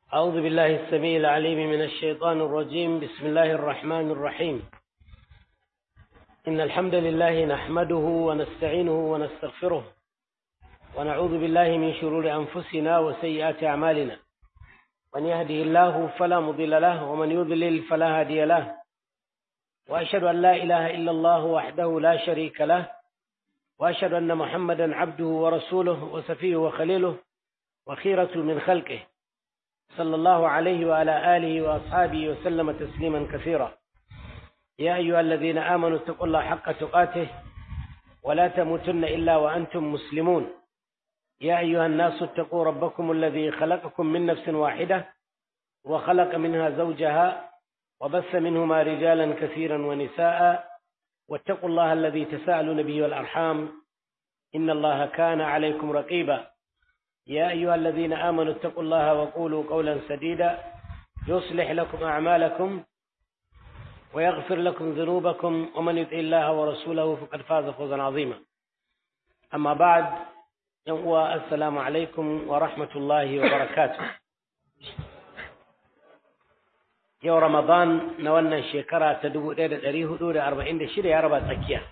أعوذ بالله السميع العليم من الشيطان الرجيم بسم الله الرحمن الرحيم إن الحمد لله نحمده ونستعينه ونستغفره ونعوذ بالله من شرور أنفسنا وسيئات أعمالنا من يهده الله فلا مضل له ومن يضلل فلا هادي له وأشهد أن لا إله إلا الله وحده لا شريك له وأشهد أن محمدا عبده ورسوله وسفيه وخليله وخيرة من خلقه صلى الله عليه وعلى آله وأصحابه وسلم تسليما كثيرا يا أيها الذين آمنوا اتقوا الله حق تقاته ولا تموتن إلا وأنتم مسلمون يا أيها الناس اتقوا ربكم الذي خلقكم من نفس واحدة وخلق منها زوجها وبث منهما رجالا كثيرا ونساء واتقوا الله الذي تساءلون به والأرحام إن الله كان عليكم رقيبا يا أيها الذين آمنوا اتقوا الله وقولوا قولا سديدا يصلح لكم أعمالكم ويغفر لكم ذنوبكم ومن يطع الله ورسوله فقد فاز فوزا عظيما أما بعد السلام عليكم ورحمة الله وبركاته yau Ramadan na wannan shekara ta dubu ɗaya da ɗari hudu da arba'in da shida ya raba tsakiya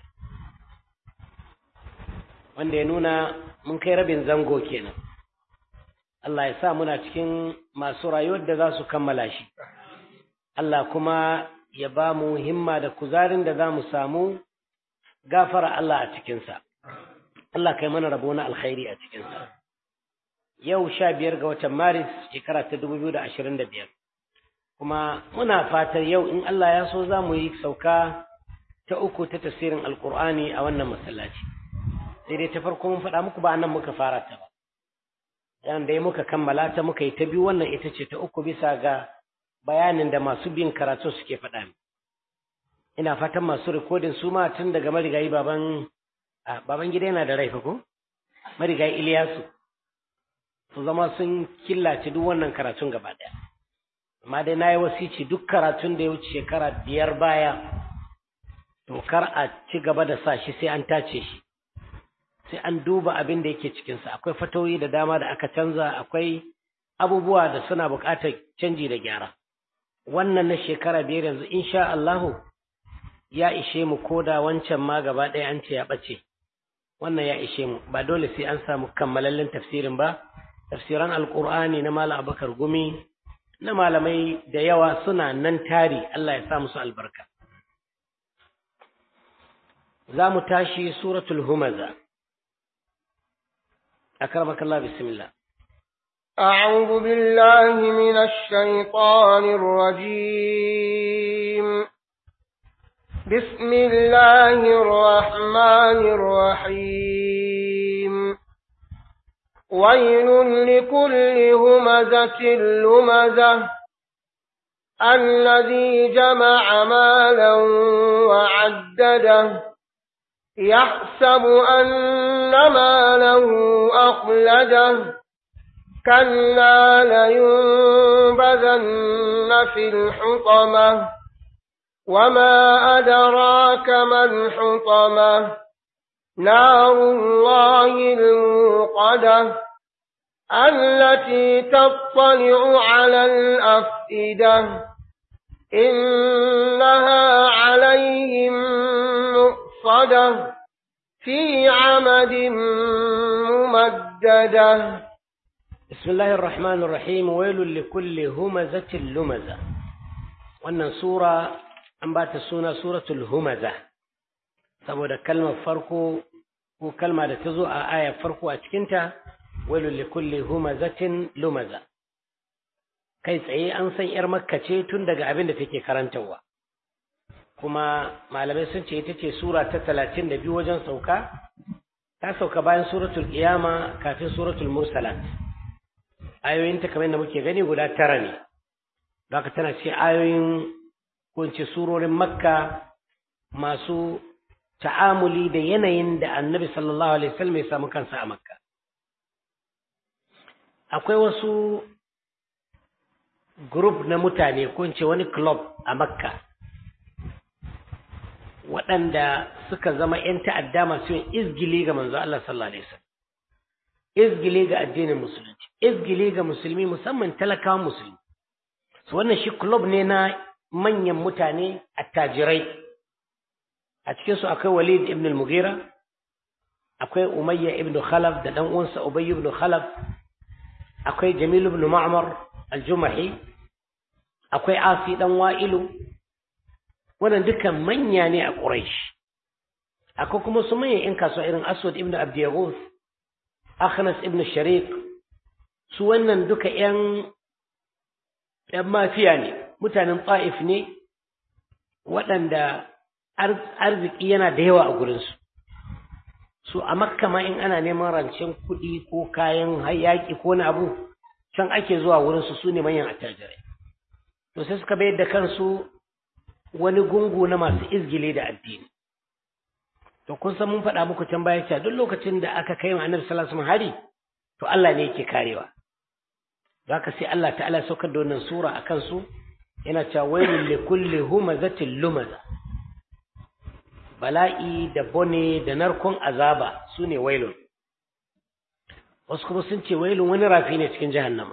wanda ya nuna mun kai rabin zango kenan Allah ya sa muna cikin masu rayuwar da za su kammala shi Allah kuma ya ba mu himma da kuzarin da za mu samu gafara Allah a cikinsa Allah kai mana rabo na alkhairi a cikinsa yau sha biyar ga watan maris shekara ta dubu biyu da ashirin da biyar kuma muna fatar yau in Allah ya so za mu yi sauka ta uku ta tafsirin alkur'ani a wannan masallaci sai dai ta farko mun faɗa muku ba nan muka fara ta ba yan da muka kammala ta muka yi ta biyu wannan ita ce ta uku bisa ga bayanin da masu bin karatu suke faɗa min ina fatan masu rikodin su ma tun daga marigayi baban baban gida yana da rai fa ko marigayi Iliyasu su zama sun killace duk wannan karatun gaba ɗaya amma dai na yi wasici duk karatun da ya wuce shekara biyar baya to kar a ci gaba da sa shi sai an tace shi sai an duba abin da yake cikinsa akwai fatoyi da dama da aka canza akwai abubuwa da suna buƙatar canji da gyara wannan na shekara biyar yanzu insha Allahu ya ishe mu koda wancan ma gaba ɗaya an ce ya ɓace wannan ya ishe mu ba dole sai an samu kammalallen tafsirin ba tafsiran alƙur'ani na malam abubakar gumi na malamai da yawa suna nan tari Allah ya sa musu albarka. Za mu tashi suratul humaza. أكرمك الله بسم الله أعوذ بالله من الشيطان الرجيم بسم الله الرحمن الرحيم ويل لكل همزة لمزة الذي جمع مالا وعدده يحسب أن ماله أخلده كلا لينبذن في الحطمة وما أدراك ما الحطمة نار الله الموقدة التي تطلع على الأفئدة إنها عليهم مؤصدة في عمد ممددة بسم الله الرحمن الرحيم ويل لكل همزة لمزة wannan sura an ba ta suna suratul humaza saboda kalmar farko ko kalma da ta zo a ayar farko a cikinta wailul likulli humazatin lumaza kai tsaye an san yar makka ce tun daga abin da take karantarwa kuma malamai sun ce ita ce sura ta talatin da biyu wajen sauka ta sauka bayan suratul qiyama kafin suratul mursalat ayoyinta kamar yadda muke gani guda tara ne haka tana ce ayoyin ko ce surorin makka masu ta'amuli da yanayin da annabi sallallahu alaihi wasallam ya samu kansa a makka akwai wasu group na mutane ko ce wani club a makka waɗanda suka zama 'yan ta'adda masu yin izgili ga manzo Allah sallallahu alaihi wasallam izgili ga addinin musulunci izgili ga musulmi musamman talakawan musulmi su wannan shi club ne na manyan mutane attajirai a cikinsu akwai walid ibn al-mughira akwai umayya ibn khalaf da dan uwansa ubay ibn khalaf akwai jamil ibn ma'mar al-jumahi akwai asi dan wa'ilu wannan dukan manya ne a quraish akwai kuma su manyan in kasuwa irin aswad ibn abdiyaghus akhnas ibn sharik su wannan duka yan yan mafiya ne mutanen ta'if ne waɗanda arziki yana da yawa a gurinsu su a makka ma in ana neman rancen kuɗi ko kayan yaƙi ko na abu can ake zuwa wurinsu su ne manyan attajirai to sai suka bayar da kansu wani gungu na masu izgile da addini to kun san mun faɗa muku can baya cewa duk lokacin da aka kai ma annabi sallallahu alaihi hari to Allah ne yake karewa zaka sai Allah ta'ala saukar da wannan sura akan su yana cewa wailul likulli humazatin lumaza bala'i da bone da narkon azaba su ne wailun wasu kuma sun ce wailun wani rafi ne cikin jahannama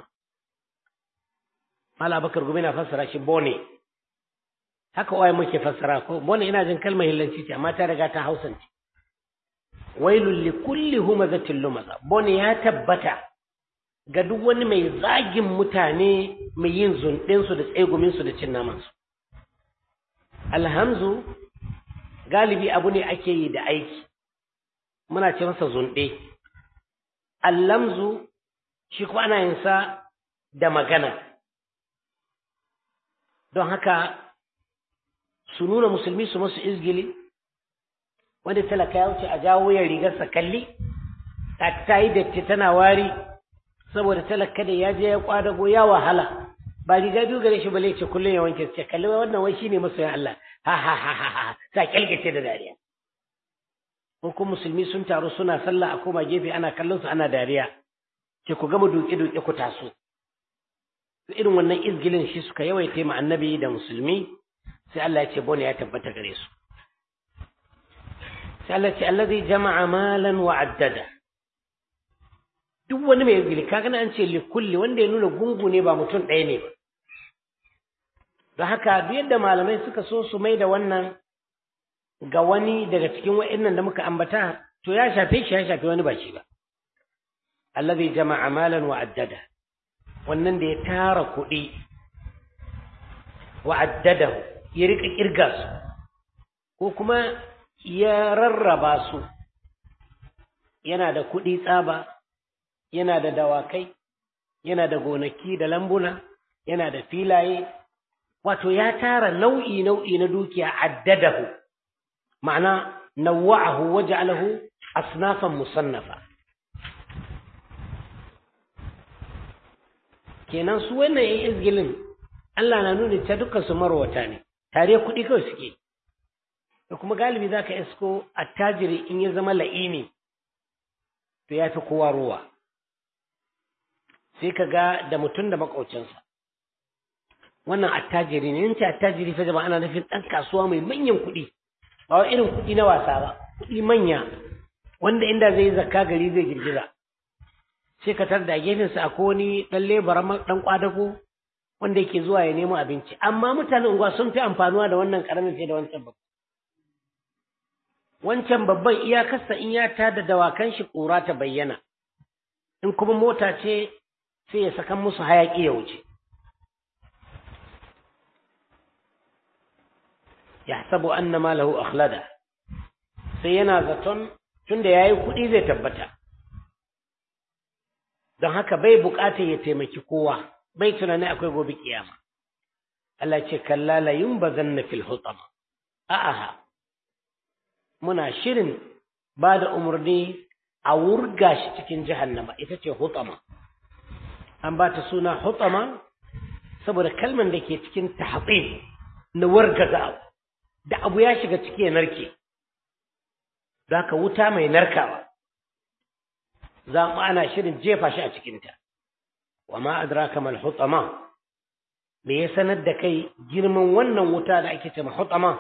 mala bakar gumi na fassara shi bone haka waye muke fassara ko bone ina jin kalmar hillanci ce amma ta riga ta hausance wailun li kulli humazatin lumaza bone ya tabbata ga duk wani mai zagin mutane mai yin zunɗinsu da tseguminsu da cin namansu alhamzu galibi abu ne ake yi da aiki muna ce masa zunɗe allamzu shi kuma ana yin sa da magana don haka su nuna musulmi su masu izgili wanda talaka ya wuce a jawo ya rigarsa kalli ta yi datti tana wari saboda talaka da ya je ya kwadago ya wahala ba riga biyu gare shi bale ce kullum ya wanke ce kalli wannan wai shine masoyan Allah ha ha ha ha ha ta kyalgace da dariya ko kuma musulmi sun taru suna sallah a koma gefe ana kallon su ana dariya ce ku gama duke duke ku taso irin wannan izgilin shi suka yawaita ma annabi da musulmi sai Allah ya ce bone ya tabbata gare su sai Allah ya ce allazi jama'a malan wa addada duk wani mai izgili kaga an ce li kulli wanda ya nuna gungu ne ba mutum ɗaya ne ba don haka duk yadda malamai suka so su mai da wannan ga wani daga cikin wa'annan da muka ambata to ya shafe shi ya shafe wani ba shi ba allazi jama'a malan wa addada wannan da ya tara kuɗi wa addadahu ya rika kirga su ko kuma ya rarraba su yana da kuɗi tsaba yana da dawakai yana da gonaki da lambuna yana da filaye wato ya tara nau'i nau'i na dukiya addadahu ma'ana nawwa'ahu waja'alahu asnafan musannafa kenan su wannan yan izgilin Allah na nuna ta dukkan su marwata ne tare kuɗi kawai suke da kuma galibi zaka isko attajiri in ya zama la'ini to ya fi kowa ruwa sai ka ga da mutum da makaucinsa wannan attajiri ne yanci attajiri fa jama'a ana nufin ɗan kasuwa mai manyan kuɗi ba wai irin kuɗi na wasa ba kuɗi manya wanda inda zai zakka gari zai girgiza sai ka tar da gefensa a wani ɗan lebara ɗan kwadago wanda yake zuwa ya nemo abinci amma mutanen unguwa sun fi amfanuwa da wannan ƙaramin fiye da wancan babban wancan babban iyakarsa in ya tada dawakan shi ƙura ta bayyana in kuma mota ce sai ya sakan musu hayaƙi ya wuce ya sabu anna malahu akhlada sai yana zaton tunda yayi kuɗi zai tabbata don haka bai buƙatar ya taimaki kowa bai tunani akwai gobe kiyama Allah ce kalla la yumbazanna fil hutama a'a muna shirin ba da umarni a wurga shi cikin jahannama ita ce hutama an ba ta suna hutama saboda kalman da ke cikin tahqim na wargaza abu da abu ya shiga ciki ya narke za ka wuta mai narkawa za mu ana shirin jefa shi a cikinta wa ma adraka mal hutama me ya sanar da kai girman wannan wuta da ake cewa hutama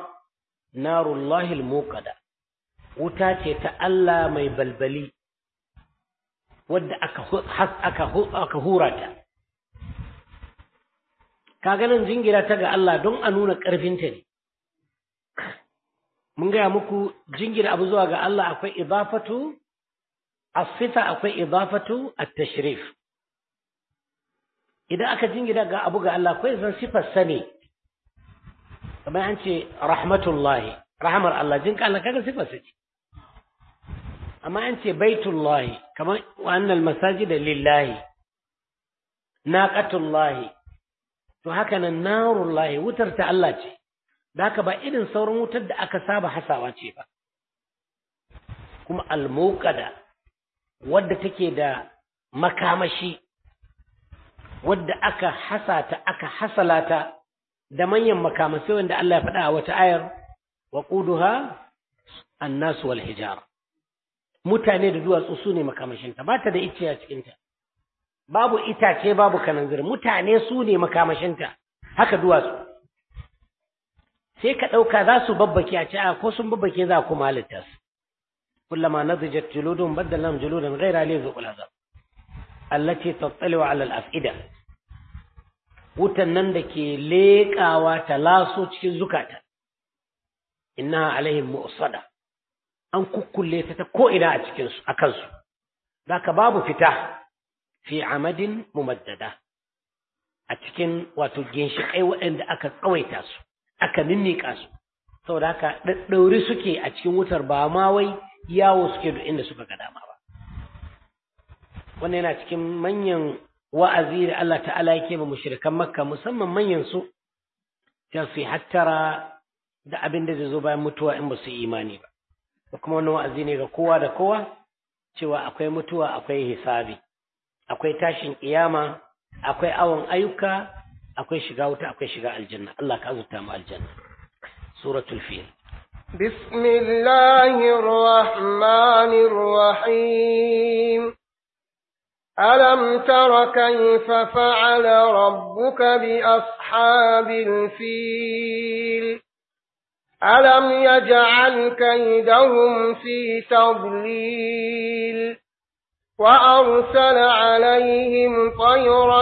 narullahi al wuta ce ta Allah mai balbali wadda aka aka aka hura ta kaga nan jingira ta ga Allah don a nuna ƙarfinta ne mun gaya muku jingira abu zuwa ga Allah akwai idafatu as-sifa akwai idafatu at-tashrif idan aka jingira ga abu ga Allah akwai zan sifar sane kamar an ce rahmatullahi rahmar Allah jinka Allah kaga sifar sa ce amma an ce baitullahi kamar wa annal masajida lillahi naqatullahi to haka nan narullahi wutar ta Allah ce da haka ba irin sauran wutar da aka saba hasawa ce ba kuma almuqada wadda take da makamashi wadda aka hasata aka hasalata da manyan makamasai wanda Allah ya faɗa a wata ayar wa quduha annas wal hijara mutane da duwatsu su ne makamashinta ba ta da icce a cikinta babu itace babu kananzir mutane su ne makamashinta haka duwatsu sai ka ɗauka za su babbake a ce a ko sun babbake za ku halitta su kullama nadijat juludun baddalam juludan ghaira li zuqul azab allati tattali'u ala al-af'ida wutan nan da ke leƙawa ta laso cikin zukata innaha alaihim mu'sada an kukkulle ta ta ko ina a cikin su akan su zaka babu fita fi amadin mumaddada a cikin wato ginshiƙai waɗanda aka tsawaita su aka ninnika su saboda haka ɗaɗɗauri suke a cikin wutar ba ma wai yawo suke duk inda suka ga dama ba wannan yana cikin manyan wa'azi da Allah ta'ala yake ba mushrikan makka musamman manyan su ta su hattara da abin da zai zo bayan mutuwa in ba su imani ba da kuma wannan wa'azi ne ga kowa da kowa cewa akwai mutuwa akwai hisabi akwai tashin kiyama akwai awon ayyuka akwai shiga wuta akwai shiga aljanna Allah ka azurta mu aljanna suratul fil بسم الله الرحمن الرحيم ألم تر كيف فعل ربك بأصحاب الفيل ألم يجعل كيدهم في تضليل وأرسل عليهم طيرا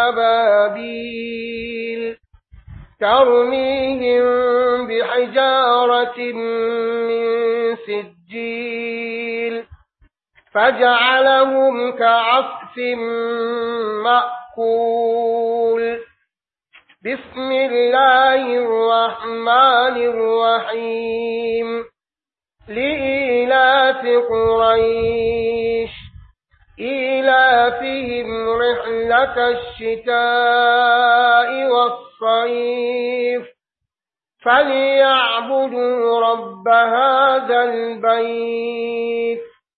أبابيل ترميهم بحجارة من سجيل فجعلهم كعصف مأكول بسم الله الرحمن الرحيم لإيلاف قريش إيلافهم رحلة الشتاء والصيف فليعبدوا رب هذا البيت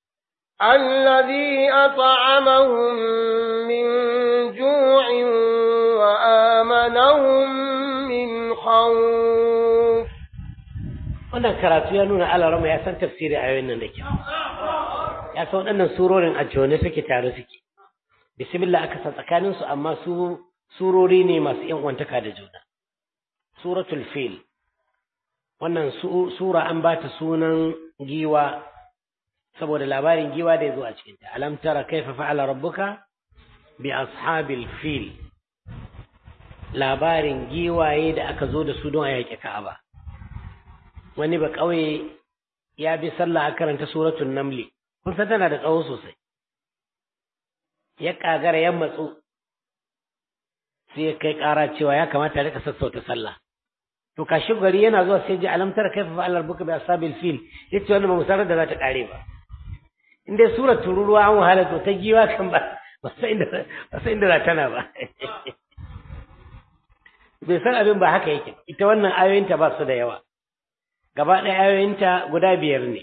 الذي أطعمهم من جوع وآمنهم من خوف wannan karatu ya nuna alarama ya san tafsiri a yayin nan da kyau ya san waɗannan surorin a jone suke tare suke bismillah aka san tsakanin su amma su surori ne masu yan uwantaka da juna suratul fil wannan sura an ba ta sunan giwa saboda labarin giwa da ya zo a cikinta alam tara kaifa fa'ala rabbuka bi ashabil fil labarin giwaye da aka zo da su don a yaƙi ka'aba wani ba ƙauye ya bi sallah a karanta suratul namli kun san tana da tsawo sosai ya ƙagara ya matsu sai ya kai ƙara cewa ya kamata ya rika sassauta sallah to kashi gari yana zuwa sai ji alam tara kaifa fa'ala rabbuka bi ashabil fil yace wannan ba musarar da za ta kare ba in dai surar tururuwa an wahala to ta giwa kan ba ba sai inda ba sai inda tana ba bai san abin ba haka yake ita wannan ayoyinta ba su da yawa gaba ɗaya ayoyinta guda biyar ne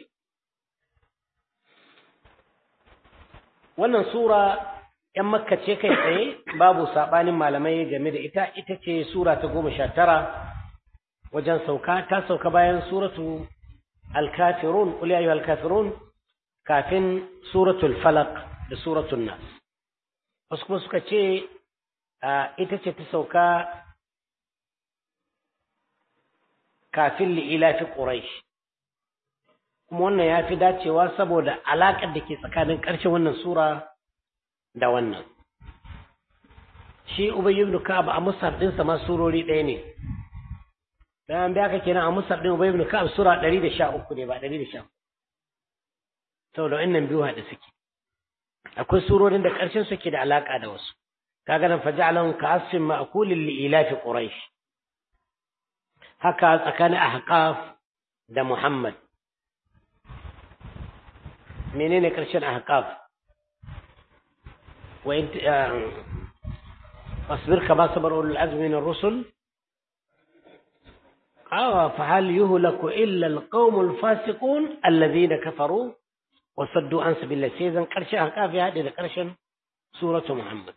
wannan sura ‘yan makka ce kai tsaye babu saɓanin malamai game da ita ita ce sura ta goma sha tara wajen sauka ta sauka bayan suratu al-kafirun qul ya ayyuhal kafirun kafin suratul falaq da suratul nas wasu kuma suka ce ita ce ta sauka kafin li'ilafi quraish kuma wannan ya fi dacewa saboda alaƙar da ke tsakanin ƙarshen wannan sura da wannan shi ubay ibn ka'ab a musab ɗinsa ma surori ɗaya ne dan biya ka kenan a musab ɗin ubay ibn ka'ab sura 113 ne ba 114 saboda wannan biyu haɗe suke akwai surorin da ƙarshen suke da alaƙa da wasu kaga nan faja'alahum ka'asfin ma'kulin li ilafi quraish haka tsakanin ahqaf da muhammad menene ƙarshen ahqaf wa in fasbir kama sabar ulul azmi min ar-rusul awa fa hal yuhlaku illa al-qawm al-fasiqun alladhina kafaru وصدوا عن سبيل الله سيزن قرش أحقاف هذه قرش سورة محمد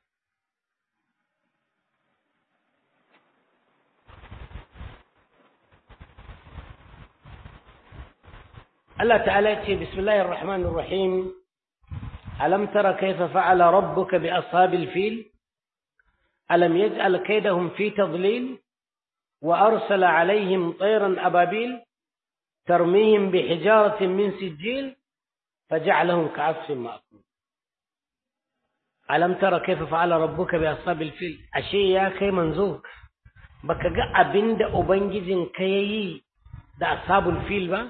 الله تعالى يتي بسم الله الرحمن الرحيم ألم تر كيف فعل ربك بأصحاب الفيل ألم يجعل كيدهم في تضليل وأرسل عليهم طيرا أبابيل ترميهم بحجارة من سجيل فجعلهم كعصف مأكول ألم ترى كيف فعل ربك بأصحاب الفيل أشي يا كي منزو baka ga abin da Ubangijin ka ya yi da ashabul fil ba?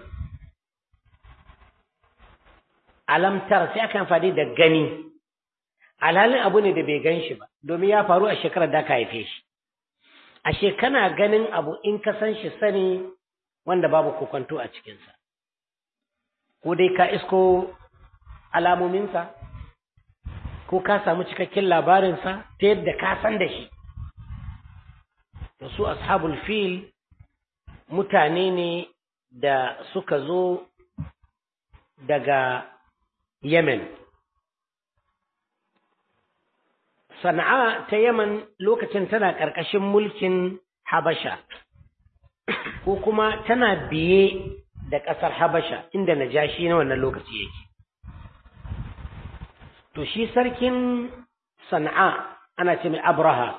Alamtar sai aka amfani da gani, alhalin abu ne da bai gan shi ba, domin ya faru a shekarar da ka haife shi. Ashe kana ganin abu in ka san shi sani wanda babu kokonto a cikinsa. ko dai ka isko alamominsa ko ka samu cikakken labarinsa ta yadda ka san da shi da su ashabul fil mutane ne da suka zo daga yemen sana'a ta yemen lokacin tana ƙarƙashin mulkin habasha ko kuma tana biye da ƙasar Habasha inda Najashi na wannan lokaci yake. To shi sarkin Sana'a ana ce mai Abraha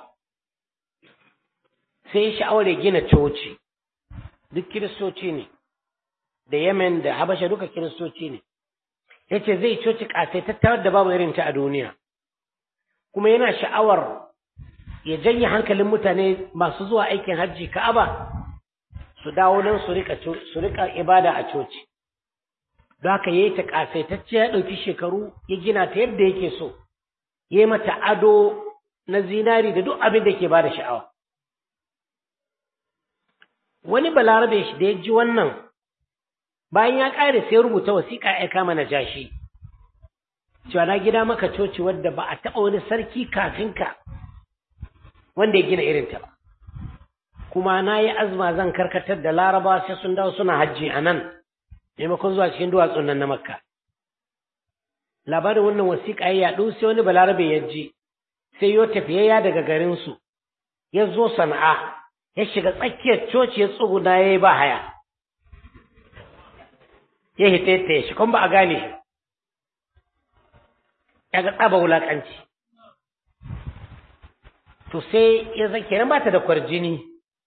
sai ya sha'awar ya gina coci, duk kiristoci ne, da Yemen da Habasha duka kiristoci ne. Ya ce zai coci ƙasaitattar da babu irin ta a duniya, kuma yana sha'awar ya janye hankalin mutane masu zuwa aikin hajji Ka'aba. su dawo nan su rika su rika ibada a coci don haka yayi ta kasaitacce ya ɗauki shekaru ya gina ta yadda yake so yayi mata ado na zinari da duk abin da ke bada sha'awa wani balarabe shi da ya ji wannan bayan ya ƙare sai rubuta wasiƙa ya kama na jashi cewa na gida maka coci wadda ba a taɓa wani sarki kafin ka wanda ya gina irinta ba kuma na yi azuma zan karkatar da laraba sai sun dawo suna hajji a nan maimakon zuwa cikin duwatsun nan na makka labarin wannan wasiƙa ya yaɗu sai wani balarabe ya ji sai yo tafiyayya daga garinsu ya zo sana'a ya shiga tsakiyar coci ya tsuguna ya yi ba haya ya hita ya shi kuma ba a gane shi ya ga tsaba wulaƙanci to sai ya zan kenan ba ta da kwarjini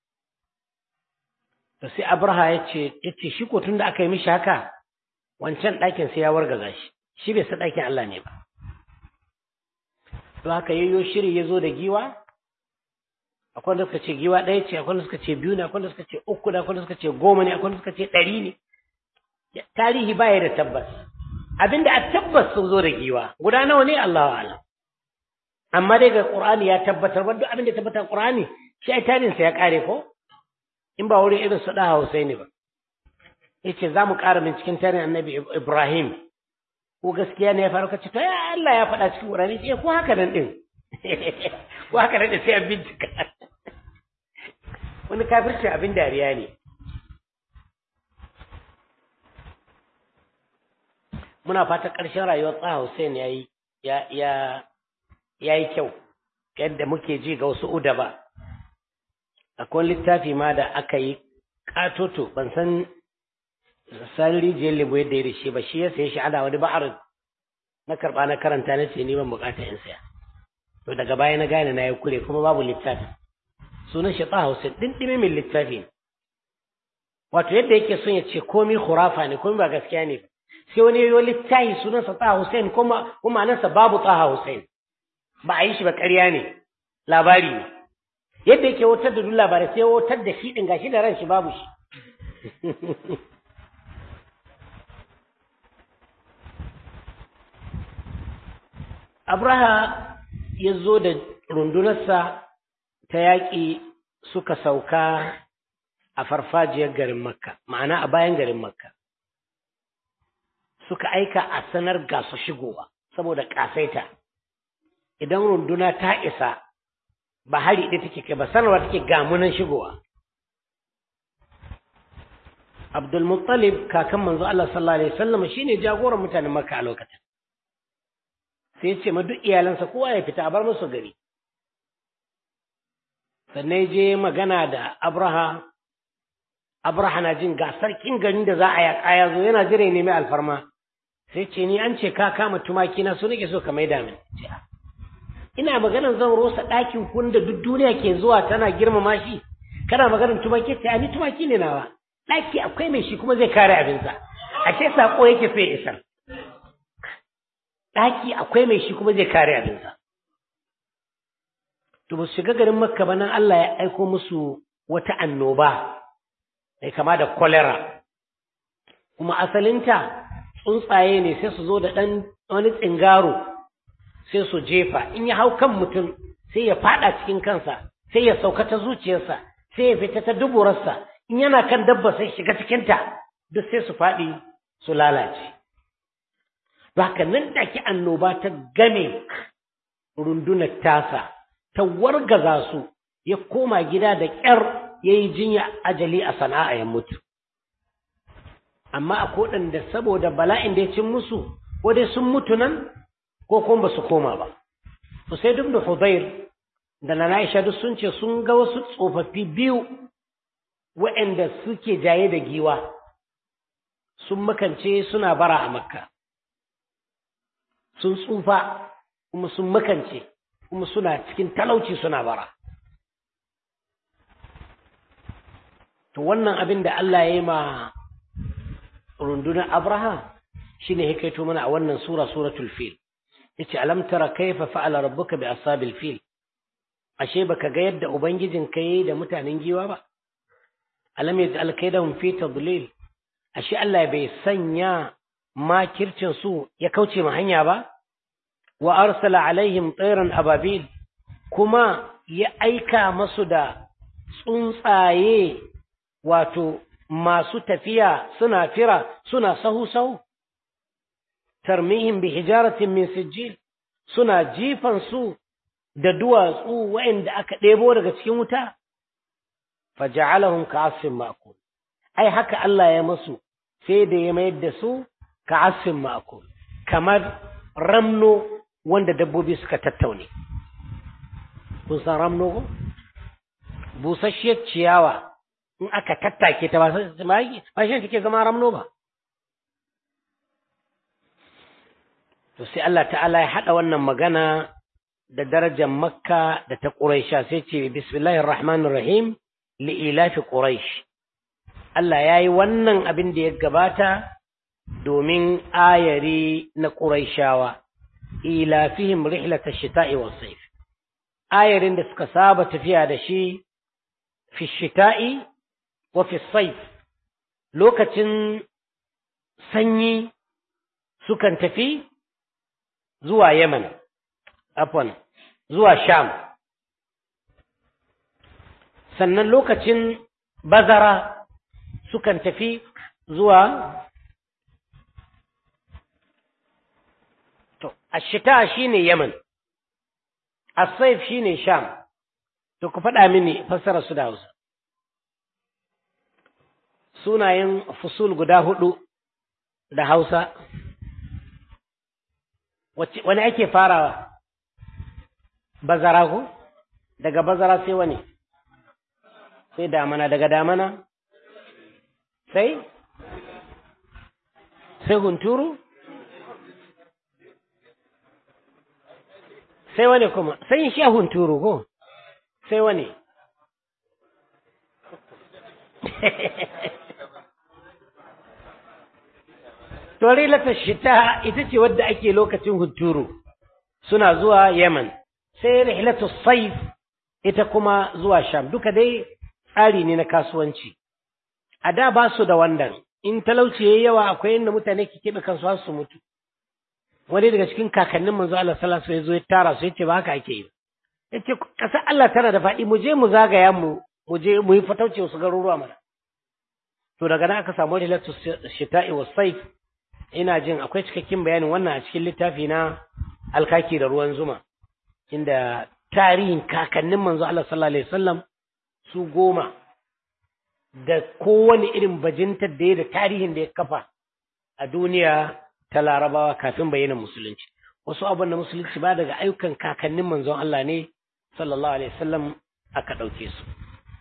to sai abraha ya ce ya ce shi ko tun da aka yi mishi haka wancan ɗakin sai ya wargaza shi shi bai sa ɗakin Allah ne ba to haka yayyo shiri ya zo da giwa akwai wanda suka ce giwa ɗaya ce akwai wanda suka ce biyu ne akwai wanda suka ce uku ne akwai wanda suka ce goma ne akwai wanda suka ce ɗari ne tarihi baya da tabbas abinda a tabbas sun zo da giwa guda nawa ne Allahu a'lam amma dai ga Qur'ani ya tabbatar wanda abin da tabbatar Qur'ani shi ai tarihin sa ya kare ko in ba wurin irin su da Husaini ba yace za mu ƙara binciken tarihin Annabi Ibrahim ko gaskiya ne ya faru kace to ya Allah ya faɗa cikin Qur'ani ce ko haka nan din ko haka nan din sai a bincika wani kafirci abin dariya ne muna fata ƙarshen rayuwar tsaha Hussein ya yi ya ya ya yi kyau yadda muke ji ga wasu uda ba akwai littafi ma da aka yi katoto ban san san rijiyar lebo yadda ya rishe ba shi ya saye shi ana wani ba'ar na karɓa na karanta na ce ni ban bukata in saya to daga baya na gane na yi kure kuma babu littafi sunan shi tsaha Hussein ɗinɗime min littafi wato yadda yake son ya ce komi khurafa ne komi ba gaskiya ne sai wani yayi littafi sunansa Taha Hussein kuma kuma anansa babu Taha Hussein ba a yi shi ba ƙarya ne labari ne yadda yake wutar da duk labarai sai wutar da shi ɗin gashi da ran shi babu shi Abraha ya zo da rundunarsa ta yaƙi suka sauka a farfajiyar garin Makka, ma'ana a bayan garin Makka. Suka aika a sanar ga su shigowa, saboda ƙasaita. Idan runduna ta isa, ba hari ɗaya take kai ba sanarwa take gamunan shigowa. Abdulmuttalib kakan manzo Allah sallallahu Alaihi wasallam shine jagoran mutanen Makka a lokacin. sai ce ma duk iyalansa kowa ya fita a bar musu gari sannan je magana da abraha abraha na jin ga sarkin garin da za a yaƙa ya zo yana jira nemi alfarma sai ce ni an ce ka kama tumaki na su nake so ka maida min ina maganar zan rosa ɗakin kun da duk duniya ke zuwa tana girmama shi kana maganar tumaki ta ni tumaki ne nawa ɗaki akwai mai shi kuma zai kare abinsa a ce sako yake sai isar ɗaki akwai mai shi kuma zai kare abinsa. To ba su shiga garin Makka ba nan Allah ya aiko musu wata annoba mai kama da kolera. Kuma asalinta tsuntsaye ne sai su zo da ɗan wani tsingaro sai su jefa in ya hau kan mutum sai ya faɗa cikin kansa sai ya sauka ta zuciyarsa sai ya fita ta duburarsa in yana kan dabba sai shiga cikinta duk sai su faɗi su lalace. Baka nan take annoba ta game rundunar tasa, ta wargaza su, ya koma gida da ƙyar ya yi jinya ajali a sana'a ya mutu. Amma a da saboda bala'in da ya cin musu, ko dai sun mutu nan, ko kuma ba su koma ba. Sai duk da Hudair da na Aisha duk sun ce sun ga wasu tsofaffi biyu waɗanda suke jaye da giwa, sun makance suna bara a Makka. sun tsufa kuma sun makance kuma suna cikin talauci suna bara to wannan abin da Allah ya yi ma rundunar Abraham shine ya kaito mana a wannan sura suratul fil yace alam tara kayfa fa'ala rabbuka bi ashabil fil ashe baka ga yadda ubangijin ka yayi da mutanen giwa ba alam yaj'al kaydahum fi tadlil ashe Allah bai sanya makircin su ya kauce ma hanya ba wa arsala alaihim tsairan ababil kuma ya aika masu da tsuntsaye wato masu tafiya suna fira suna sahu-sahu tarmihim bi hijaratin min sijil suna jifan su da duwatsu waɗanda aka ɗebo daga cikin wuta faja'alahum ka'asfin ma'kul ai haka Allah ya masu sai da ya mayar da su ka'asfin ma'kul kamar ramno wanda dabbobi suka tattaune kun san ramno ko busasshiyar ciyawa in aka tattake ta ba shi take zama ramno ba to sai Allah ta'ala ya haɗa wannan magana da darajar makka da ta ƙuraisha sai ce bismillahir rahmanir rahim li'ilafi quraish Allah ya yi wannan abin da ya gabata domin ayari na ƙuraishawa ilafihim rihlata shita'i was sayf ayarin da suka saba tafiya da shi fi shita'i wa fi sayf lokacin sanyi sukan tafi zuwa Yemen afwan zuwa Sham sannan lokacin bazara sukan tafi zuwa to ashita shine Yemen as-sayf shine Sham to ku faɗa mini fassara su da Hausa sunayen fusul guda hudu da Hausa wani ake farawa bazara ko daga bazara sai wani sai damana daga damana sai sai hunturu sai wani kuma sai shi hunturu ko sai wani Tori lata shita ita ce wadda ake lokacin hunturu suna zuwa Yemen sai rihlatu saif ita kuma zuwa sham duka dai tsari ne na kasuwanci a da ba su da wannan in talauci yayi yawa akwai inda mutane ke keɓe kansu har su mutu wani daga cikin kakannin manzo Allah sallallahu alaihi wasallam ya zo ya tara su yace ba haka ake yi yace kasar Allah tana da faɗi mu je mu zagaya mu mu je mu yi fatauci wasu garuruwa mana to daga nan aka samu rilatu shita'i was saif ina jin akwai cikakken bayanin wannan a cikin littafi na alkaki da ruwan zuma inda tarihin kakannin manzo Allah sallallahu alaihi wasallam su goma da kowane irin bajintar da ya da tarihin da ya kafa a duniya ta larabawa kafin bayyana musulunci wasu abin da musulunci ba daga ayyukan kakannin manzon Allah ne sallallahu alaihi wasallam aka ɗauke su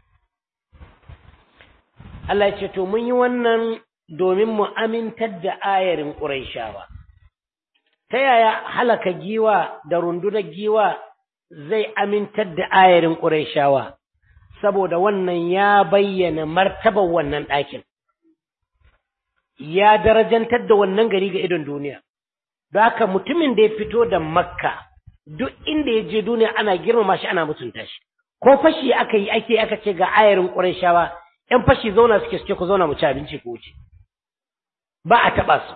Allah ya ce to mun yi wannan domin mu amintar da ayarin Qurayshawa ta yaya halaka giwa da rundunar giwa zai amintar da ayarin Qurayshawa saboda wannan ya bayyana martabar wannan ɗakin ya darajantar da wannan gari ga idon duniya da haka mutumin da ya fito da makka duk inda ya je duniya ana girmama shi ana mutunta shi ko fashi aka yi ake aka ce ga ayarin ƙurayshawa ‘yan fashi zauna suke suke ku zauna mu ci abinci ko wuce ba a taɓa su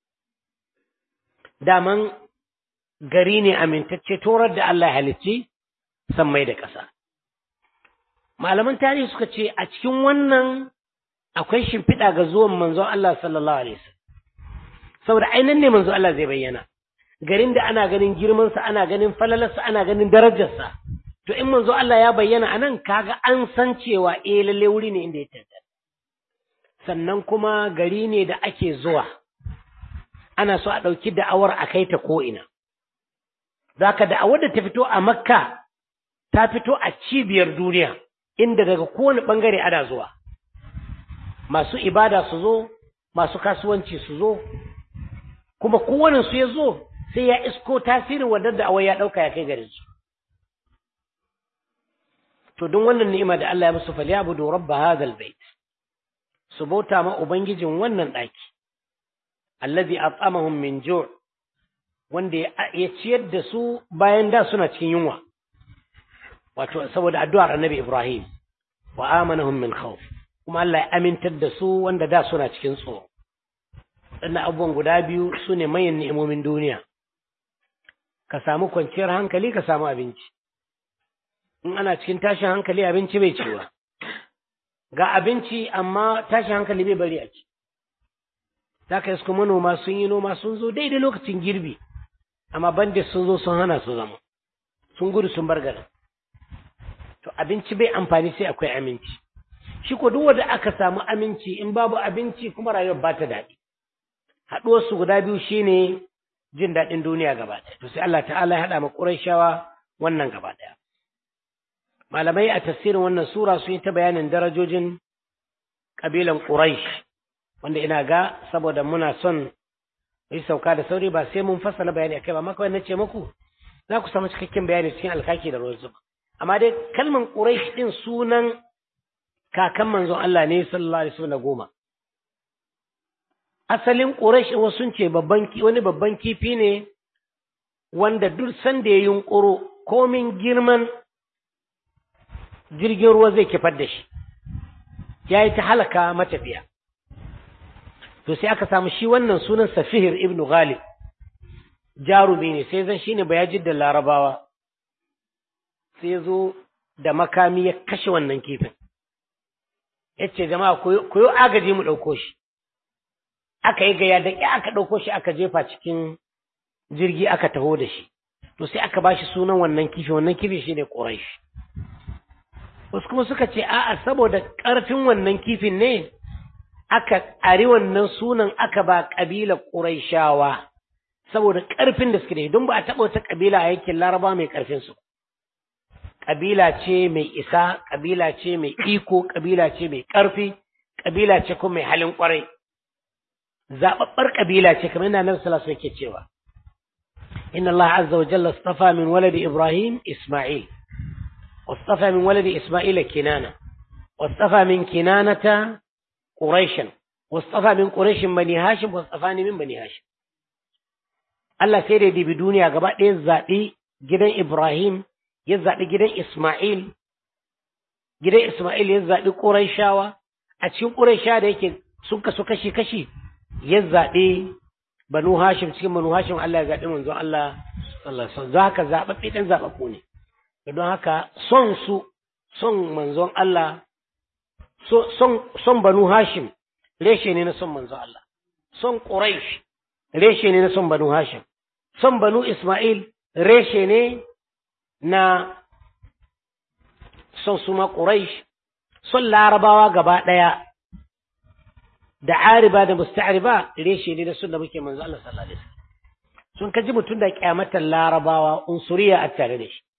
daman gari ne amintacce torar da Allah ya halicci mai da ƙasa malaman tarihi suka ce a cikin wannan akwai shimfiɗa ga zuwan manzon Allah sallallahu alaihi wasallam saboda ainihin ne manzon Allah zai bayyana garin da ana ganin girmansa ana ganin falalarsa ana ganin darajarsa to in manzo Allah ya bayyana anan kaga an san cewa eh lalle wuri ne inda ya tantance sannan kuma gari ne da ake zuwa ana so a ɗauki da'awar a kai ta ko'ina zaka da'awar da ta fito a makka ta fito a cibiyar duniya inda daga kowane ɓangare ana zuwa masu ibada su zo masu kasuwanci su zo kuma kowane su ya zo sai ya isko tasirin wadda da'awar ya ɗauka ya kai garin su to don wannan ni'ima da Allah ya musu falyabudu rabba hadhal bait su bauta ma ubangijin wannan daki allazi at'amahum min ju' wanda ya ciyar da su bayan da suna cikin yunwa wato saboda addu'ar annabi Ibrahim wa amanahum min khawf kuma Allah ya amintar da su wanda da suna cikin tsoro wannan abubuwan guda biyu su ne manyan ni'imomin duniya ka samu kwanciyar hankali ka samu abinci in ana cikin tashin hankali abinci bai ciwa ga abinci amma tashin hankali bai bari a ci za ka iska manoma sun yi noma sun zo daidai lokacin girbi amma bandit sun zo sun hana su zama sun gudu sun bar garin to abinci bai amfani sai akwai aminci shi ko duk wanda aka samu aminci in babu abinci kuma rayuwar ba ta daɗi haɗuwar su guda biyu shine jin daɗin duniya gaba ɗaya to sai Allah ta'ala ya haɗa ma Qurayshawa wannan gaba ɗaya malamai a tafsirin wannan sura sun yi ta bayanin darajojin ƙabilan Quraysh wanda ina ga saboda muna son yi sauka da sauri ba sai mun fassala bayani akai ba maka na ce muku za ku samu cikakken bayani cikin alkaki da ruwan zuba amma dai kalman Quraysh din sunan kakan manzon Allah ne sallallahu alaihi wasallam goma asalin Quraysh wasu sun ce babban wani babban kifi ne wanda duk sanda ya yunƙuro komin girman jirgin ruwa zai kifar da shi ya yi ta halaka matafiya to sai aka samu shi wannan sunan safihir ibn ghalib jarumi ne sai zan shine bayajid da larabawa sai zo da makami ya kashe wannan kifin ya ce jama'a ku yi agaji mu ɗauko shi aka yi gaya da aka ɗauko shi aka jefa cikin jirgi aka taho da shi to sai aka ba shi sunan wannan kifin wannan kifin shi ne ƙuraish wasu kuma suka ce a'a saboda ƙarfin wannan kifin ne aka ari wannan sunan aka ba ƙabilar ƙuraishawa saboda ƙarfin da suke da don ba a taɓa wata ƙabila a yankin laraba mai ƙarfin su ƙabila ce mai isa ƙabila ce mai iko ƙabila ce mai ƙarfi ƙabila ce kuma mai halin ƙwarai zaɓaɓɓar ƙabila ce kamar yana nan sallallahu yake cewa inna Allah azza wa jalla istafa min waladi Ibrahim Isma'il واصطفى من ولد إسماعيل كنانة واصطفى من كنانة قريشا واصطفى من قريش بني هاشم واصطفاني من بني هاشم Allah sai da dibi duniya gaba ɗaya zaɓi gidan Ibrahim ya zaɓi gidan Ismail gidan Ismail ya zaɓi Qurayshawa a cikin Qurayshawa da yake sun kasu kashi kashi ya zaɓi Banu Hashim cikin Banu Hashim Allah ya zaɓi manzon Allah sallallahu alaihi wasallam haka zaɓaɓɓe dan zaɓaɓɓu ne don haka son su son manzon Allah son son Banu Hashim reshe ne na son manzon Allah son Quraysh reshe ne na son Banu Hashim son Banu Ismail reshe ne na son su ma Quraysh son Larabawa gaba ɗaya da ariba da musta'riba reshe ne da sunna muke manzo Allah sallallahu alaihi wasallam sun kaji mutum da kyamatar Larabawa unsuriya a tare da shi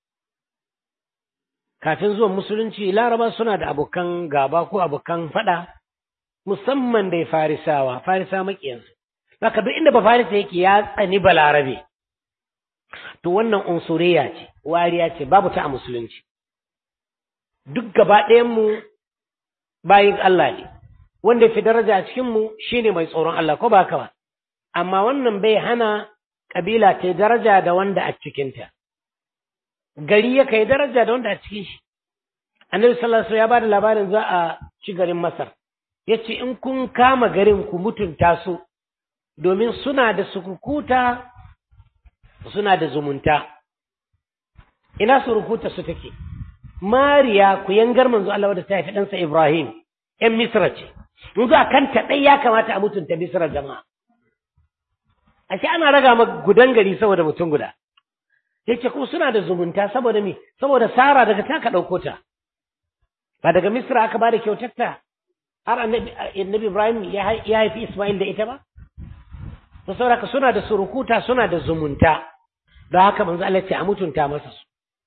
kafin zuwan musulunci Laraba suna da abokan gaba ko abokan fada musamman da Farisawa Farisa makiyansu Baka duk inda ba Farisa yake ya tsani Balarabe to wannan unsuriya ce wariya ce babu ta a musulunci duk gaba mu bayin Allah ne wanda fi daraja a cikinmu shi ne mai tsoron Allah ko ba haka ba amma wannan bai hana ƙabila ta daraja da wanda a cikinta gari ya kai daraja da wanda a cikin shi annabi sallallahu alaihi ya bada labarin za a ci garin Masar yace in kun kama garin ku mutunta su domin suna da sukukuta suna da zumunta ina surukuta su take Mariya ku yangar manzo Allah wadda ta haifi ɗansa Ibrahim ‘yan Misra ce, yanzu a kanta ɗai ya kamata a mutunta Misra jama'a. Ashe ana raga ma gudan gari saboda mutum guda. Ya ce kuma suna da zumunta saboda me, saboda Sara daga taka ɗauko ta. Ba daga Misra aka ba da kyautarta har annabi Ibrahim ya haifi Ismail da ita ba? To saboda suna da surukuta suna da zumunta. Don haka manzo Allah ce a mutunta masa su.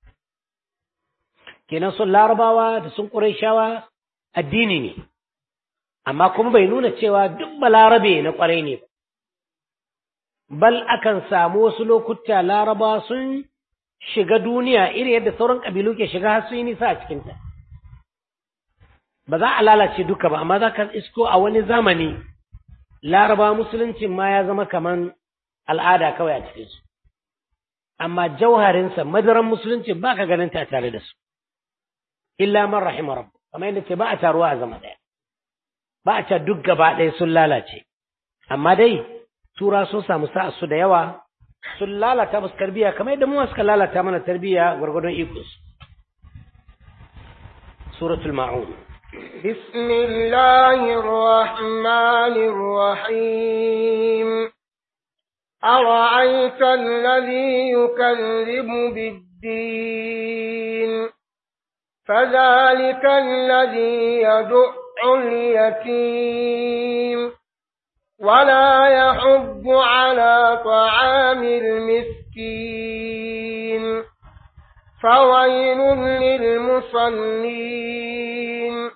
kenan sun larabawa da sun ƙurayshawa addini ne amma kuma bai nuna cewa duk balarabe na ƙwarai ne ba bal akan samu wasu lokuta larabawa sun shiga duniya iri yadda sauran ƙabilu ke shiga har sun yi nisa a cikinta ba za a lalace duka ba amma za ka isko a wani zamani larabawa musuluncin ma ya zama kaman al'ada kawai a cikinsu amma jauharinsa madaran musulunci ba ka ganin ta tare da su illa man rahima rabb kamar yadda ce ba a taruwa a zama ɗaya ba a ta duk gaba ɗaya sun lalace amma dai tura sun samu sa'a su da yawa sun lalata musu tarbiyya kamar yadda mu suka lalata mana tarbiyya gwargwadon ikos suratul ma'un بسم الله الرحمن الرحيم أرأيت الذي يكذب بالدين فذلك الذي يدع اليتيم ولا يحب على طعام المسكين فويل للمصلين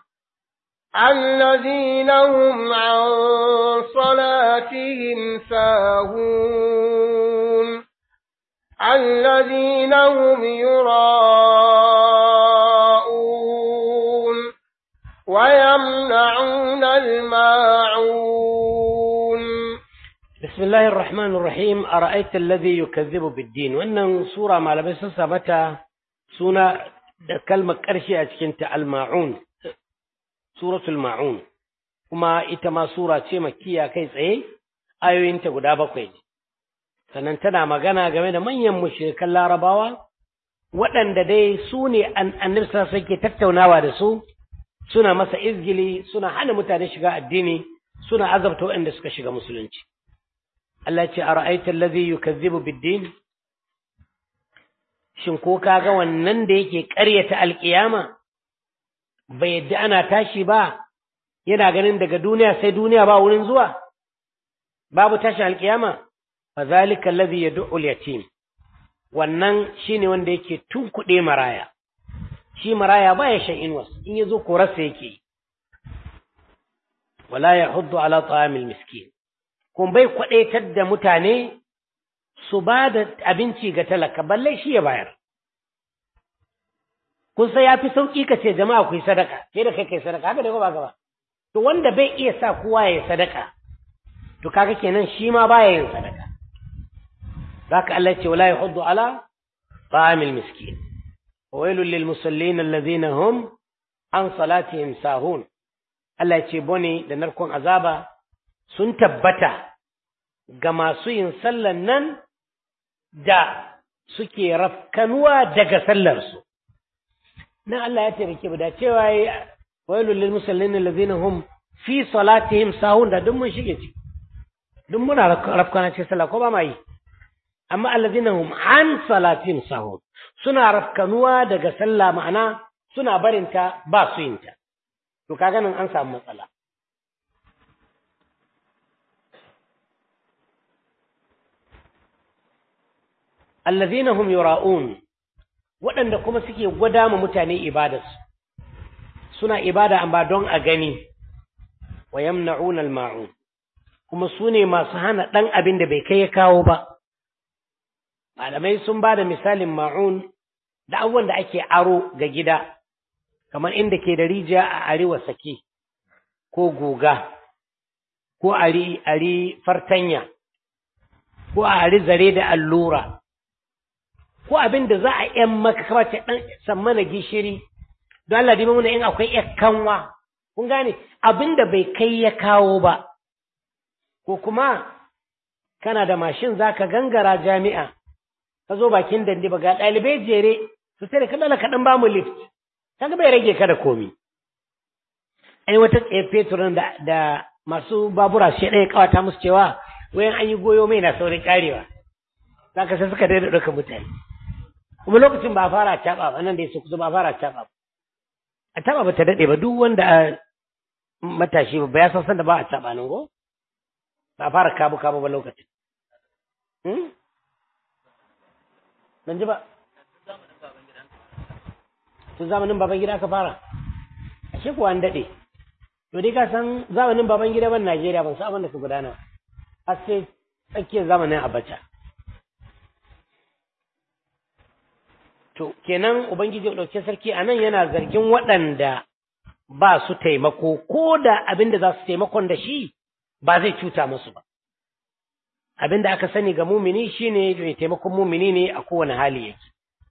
الذين هم عن صلاتهم ساهون الذين هم يراءون ويمنعون الماعون بسم الله الرحمن الرحيم أرأيت الذي يكذب بالدين وأن سورة ما لبس سبتا سنة كلمة كرشي أتكنت الماعون سورة الماعون kuma ita ma sura ce makiya kai tsaye ayoyinta guda bakwai ne sannan tana magana game da manyan mushrikan larabawa waɗanda dai su ne annabi sai ke tattaunawa da su suna masa izgili suna hana mutane shiga addini suna azabta waɗanda suka shiga musulunci Allah ce a ra'aitar lazi yukazzibu biddin shin ko kaga wannan da yake ƙaryata alƙiyama bai yadda ana tashi ba yana ganin daga duniya sai duniya ba wurin zuwa babu tashin alƙiyama fa zalika allazi yad'u al-yatim wannan shine wanda yake tunkuɗe maraya shi maraya baya shan inwas in yazo korarsa yake wala yahuddu ala ta'amil miskin kun bai kwadaitar da mutane su ba da abinci ga talaka balle shi ya bayar kun sai yafi sauki ka ce jama'a ku yi sadaka sai da kai kai sadaka haka da ba gaba to wanda bai iya sa kowa ya yi sadaka to kaga kenan shi ma baya yin sadaka zaka Allah ce wala yahuddu ala ta'amil miskin wailul lil musallin alladhina hum an salatihim sahun Allah ya ce bone da narkon azaba sun tabbata ga masu yin sallan nan da suke rafkanuwa daga sallarsu nan Allah ya taimake mu da cewa yi wailul lil musallin allazina hum fi salatihim sahun da duk mun shige ci duk muna rafkana cikin sallah ko ba ma yi amma allazina hum an salatihim sahun suna rafkanuwa daga sallah ma'ana suna barinta ba su yinta to kaga nan an samu matsala allazina hum yura'un waɗanda kuma suke gwada ma mutane ibadarsu suna ibada amma don a gani wa yamna'un al-ma'un kuma su ne masu hana ɗan abin da bai kai ya kawo ba malamai sun ba da misalin ma'un da abubuwan da ake aro ga gida kamar inda ke da rijiya a arewa sake ko guga ko ari ari fartanya ko a ari zare da allura ko abin da za a ‘yan maka kawai ɗan sammana gishiri, don Allah dima muna in akwai ‘yan kanwa, kun gane abin da bai kai ya kawo ba, ko kuma kana da mashin za ka gangara jami'a, ka zo bakin dandi ba ga ɗalibai jere, su sai da kaɗala kaɗan ba mu lift, kaga bai rage ka da komi. Ai wata tsaye fetur da, da masu babura shi ɗaya kawata musu cewa wayan an yi goyo mai na saurin karewa. Za ka sai suka daina ɗauka mutane. kuma lokacin ba a fara caɓa ba nan da ya kusa ba a fara caɓa ba a caɓa ba ta daɗe ba duk wanda a matashi ba ya san sanda ba a caɓa nan go ba a fara kabu kabu ba lokacin ban ji ba tun zamanin baban gida aka fara a shi kuwa an daɗe to dai ka san zamanin baban gida ban Najeriya ban san abin da ka gudana har sai tsakiyar zamanin Abacha To, kenan Ubangiji ɗauke sarki a nan yana zargin waɗanda ba su taimako, ko da abin da za su taimakon da shi ba zai cuta musu ba. Abin da aka sani ga mumini shi ne mai taimakon mumini ne a kowane hali yake.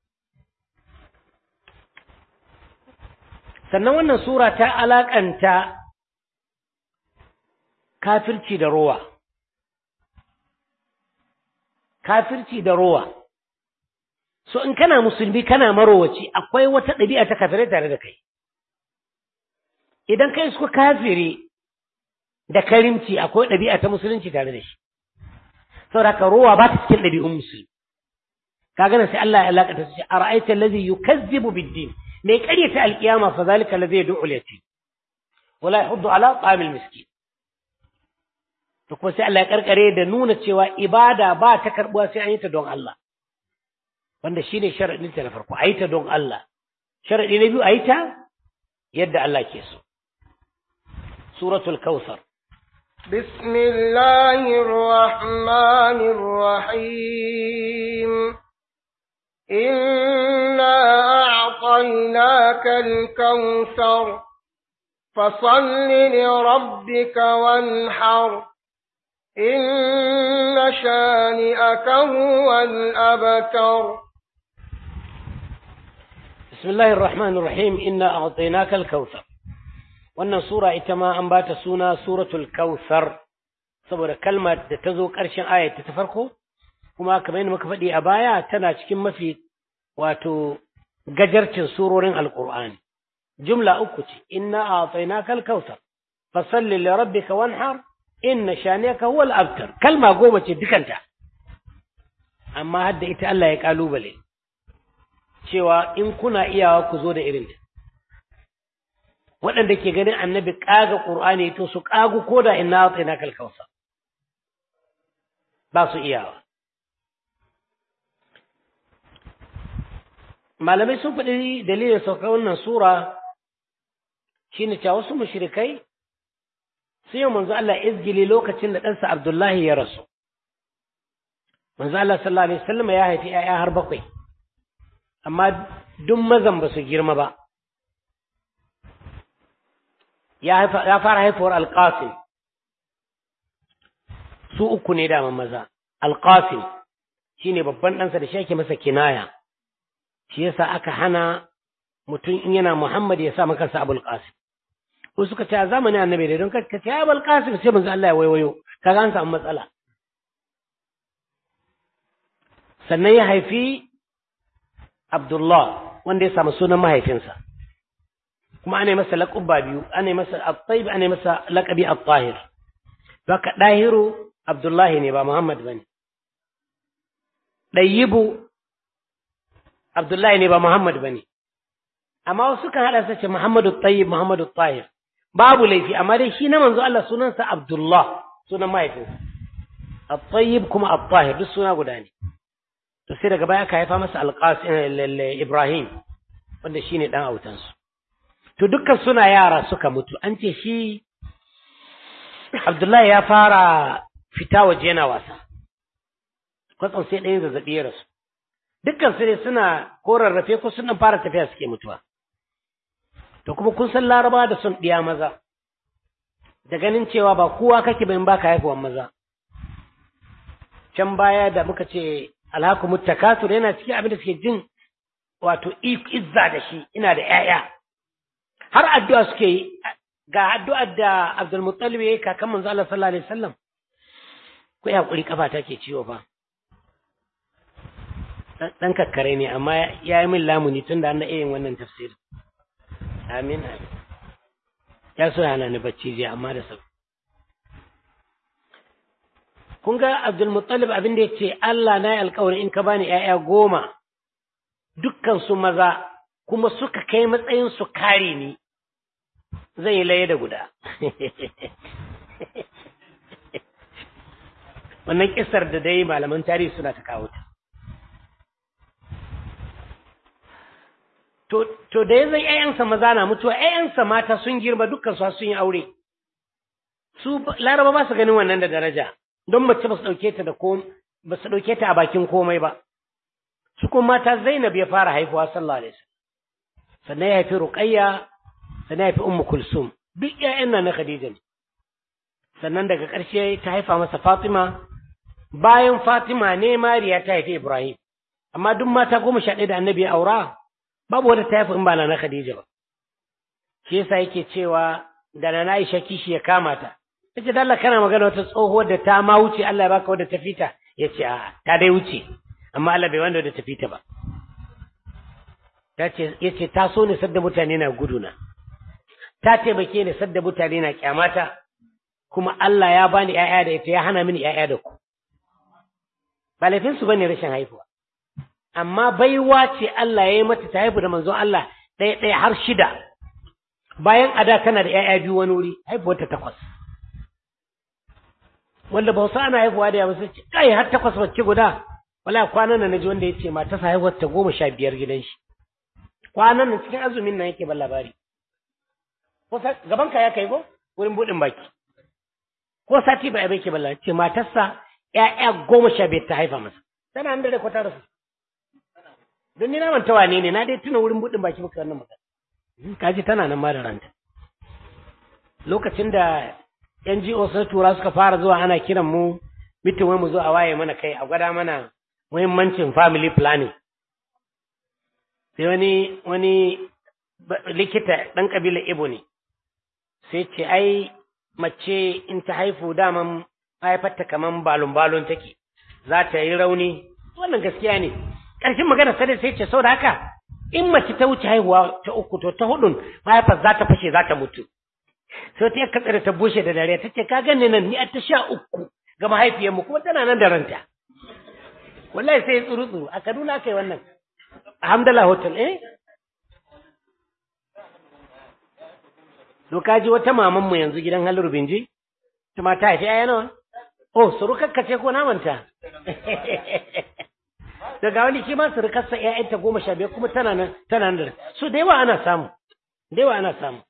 Sannan wannan Sura ta alaƙanta kafirci da rowa. Kafirci da rowa. so in kana musulmi kana marowaci akwai wata ɗabi'a ta kafirai tare da kai idan kai suka kafire da karimci akwai ɗabi'a ta musulunci tare da shi saboda ka rowa ba ta cikin ɗabi'un musulmi kaga nan sai Allah ya alaka ta ce ara'aita allazi yukazzibu bid-din mai ƙaryata alƙiyama fa zalika allazi yad'u al-yatim wala yahuddu ala ta'amil miskin to kuma sai Allah ya karkare da nuna cewa ibada ba ta karbuwa sai an yi ta don Allah wanda shi ne sharaɗinta na farko a yi ta don Allah sharaɗi na biyu a yi ta yadda Allah ke so suratul kawthar بسم الله الرحمن الرحيم إنا أعطيناك الكوثر فصل لربك وانحر إن شانئك هو الأبتر بسم الله الرحمن الرحيم إنا أعطيناك الكوثر wannan sura ita ma an bata suna suratul kautsar saboda kalmar da ta zo ƙarshen ayat ta farko kuma kamar yadda muka faɗi a baya tana cikin mafi wato gajarcin surorin alqur'ani jumla uku ce inna a'tainaka al-kautsar fasalli li rabbika wanhar inna shaniyaka huwa al-abtar kalma goma ce dukanta amma hadda ita Allah ya kalubale cewa in kuna iyawa ku zo da irinta waɗanda ke ganin annabi ƙaga ƙur'ani to su ƙagu ko da inna atsaina kalkausa ba su iyawa malamai sun faɗi dalilin sauka wannan sura shine cewa wasu mushrikai sun yi manzo Allah izgili lokacin da ɗansa Abdullahi ya rasu manzo Allah sallallahu alaihi wasallam ya haifi ‘ya'ya har bakwai amma duk mazan ba su girma ba ya fara haifuwar alƙasim su uku ne daman maza alƙasim shi ne babban ɗansa da shi ake masa kinaya shi yasa aka hana mutum in yana Muhammad ya sa maka sa Abul Qasim ko suka ce a zamanin annabi da don ka ce Abul Qasim sai manzo Allah ya waiwayo kaga an samu matsala sannan ya haifi Abdullah wanda ya samu sunan mahaifinsa kuma ana masa laƙubba biyu ana masa at-tayyib ana masa laqabi at-tahir haka dahiru Abdullahi ne ba Muhammad bane dayyibu Abdullahi ne ba Muhammad bane amma wasu kan hada sace Muhammadu tayyib Muhammadu tahir babu laifi amma dai shi na manzo Allah sunansa Abdullah sunan mahaifinsa at-tayyib kuma at-tahir duk suna guda ne to sai daga baya aka haifa masa alqasim Ibrahim wanda shine dan autansu to dukkan suna yara suka mutu an ce shi Abdullahi ya fara fita waje yana wasa kwatsam sai ɗayan zazzaɓi ya rasu dukkan su ne suna ko rarrafe ko sun fara tafiya suke mutuwa to kuma kun san laraba da son ɗiya maza da ganin cewa ba kowa kake bayan baka haifuwan maza can baya da muka ce alhakumu takatur yana cikin abin da suke jin wato izza da shi ina da ƴaƴa har addu'a suke yi ga addu'ar da Abdul Muttalib yayi kakan manzo Allah sallallahu alaihi wasallam ko ya kuri kafa take ciwo fa dan kakkare ne amma ya yi min lamuni tunda an da yin wannan tafsir amin amin ya so yana ni bacci jiya amma da sauki kun ga Abdul Muttalib abin da yace Allah na yi alƙawari in ka bani ƴaƴa goma dukkan su maza kuma suka kai matsayin su kare ni zai yi laye da guda wannan kisar da dai malaman tarihi suna ta kawo ta to da ya zai ƴaƴansa maza na mutuwa ƴaƴansa mata sun girma dukkan su sun yi aure su laraba ba su ganin wannan da daraja don mace ba su ɗauke ta da ko ba su ɗauke ta a bakin komai ba su kuma mata Zainab ya fara haifuwa sallallahu alaihi wasallam sannan ya haifi Ruqayya sannan ya haifi Ummu Kulsum duk ƴaƴan nan na Khadija ne sannan daga ƙarshe ta haifa masa Fatima bayan Fatima ne Mariya ta haifi Ibrahim amma duk mata goma sha ɗaya da Annabi ya aura babu wata ta haifi in ba na Khadija ba shi yasa yake cewa da na Aisha kishi ya kama ta yace dalla kana magana wata tsohuwar da ta ma wuce Allah ya baka wadda ta fita yace a ta dai wuce amma Allah bai wanda wadda ta fita ba tace yace ta so ne sadda mutane na guduna ta taimake ni sadda mutane na kyamata kuma Allah ya bani ƴaƴa da ita ya hana mini ƴaƴa da ku ba laifin su bane rashin haihuwa amma baiwa ce Allah ya yi mata ta haifu da manzon Allah ɗaya ɗaya har shida bayan ada tana da ƴaƴa biyu wani wuri haifuwar ta takwas wanda ba wasu ana haifuwa da yawa sai ce kai har takwas wacce guda wala kwanan nan naji wanda ya ce mata sa haihuwar ta goma sha biyar gidan shi kwanan nan cikin azumin nan yake ban labari ko gaban ka ya kai ko wurin buɗin baki ko sati ba ya bai ke ban labari ce matarsa ƴaƴa goma sha biyar ta haifa masa tana nan da kwata rasu don ni na manta wane ne na dai tuna wurin buɗin baki muka wannan magana kaji tana nan ma da ranta lokacin da NGO sun tura suka fara zuwa ana kiran mu mitin wai mu zo a waye mana kai a gwada mana muhimmancin family planning sai wani wani likita ɗan ƙabilar Ibo ne sai ce ai mace in ta haifu daman haifarta kaman balon balon take za ta yi rauni wannan gaskiya ne ƙarshen magana sai sai ce sau da haka in mace ta wuce haihuwa ta uku to ta hudun mahaifar za ta fashe za ta mutu sai ta yaka tsare ta bushe da dare ta ce ka gane nan ni a ta sha uku ga mahaifiyarmu kuma tana nan da ranta wallahi sai tsuru tsuru a Kaduna aka yi wannan alhamdulillah hotel eh Doka ji wata maman mu yanzu gidan Halur Binji ta mata haifi aya nawa oh surukakka ce ko namanta daga wani shi ma surukarsa ƴaƴanta goma sha biyar kuma tana nan tana nan su da yawa ana samu da yawa ana samu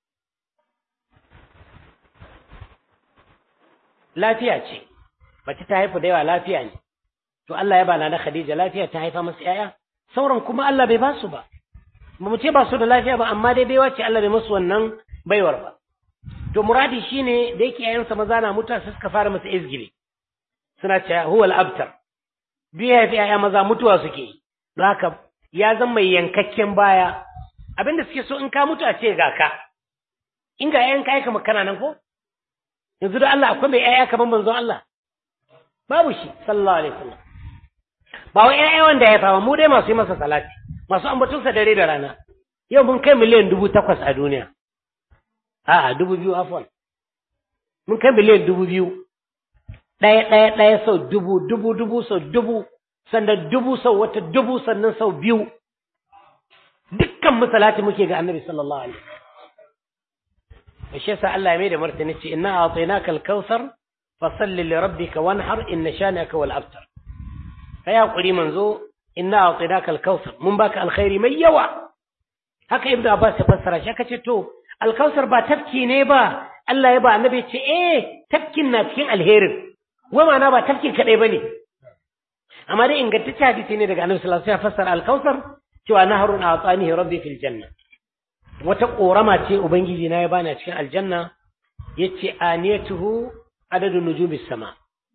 lafiya ce mace ta haifu da yawa lafiya ne to Allah ya bana na Khadija lafiya ta haifa masa ƴaƴa sauran kuma Allah bai ba su ba ba mu ce ba su da lafiya ba amma dai baiwa ce Allah bai musu wannan baiwar ba to muradi shine da yake ƴaƴansa maza na mutuwa sai suka fara masa izgili suna cewa huwa al-abtar duk ya haifi ƴaƴa maza mutuwa suke yi don haka ya zama mai yankakken baya abinda suke so in ka mutu a ce ga ka in ga ƴaƴan ka aika makana nan ko yanzu da Allah akwai mai ƴaƴa kamar manzon Allah babu shi sallallahu alaihi wasallam ba wai ƴaƴa wanda ya fama mu dai masu yi masa salati masu ambatunsa dare da rana yau mun kai miliyan dubu takwas a duniya a'a dubu biyu afwan mun kai miliyan dubu biyu ɗaya ɗaya ɗaya sau dubu dubu dubu sau dubu sannan dubu sau wata dubu sannan sau biyu dukkan misalati muke ga annabi sallallahu alaihi wasallam shi yasa Allah ya mai da martani ce inna a'tainaka al-kautsar fasalli li rabbika wanhar inna shanaka wal abtar kai hakuri manzo inna a'tainaka al-kautsar mun baka alkhairi mai yawa haka ibnu abbas ya fassara shi kace to al-kautsar ba tafki ne ba Allah ya ba annabi ce eh tafkin na cikin alherin wai ma'ana ba tafkin kadai bane amma dai ingantacce hadisi ne daga annabi sallallahu alaihi wasallam ya fassara al-kautsar cewa naharun a'tanihi rabbi fil janna wata korama ce ubangiji na ya bani a cikin aljanna yace aniyatuhu adadun nujumis sama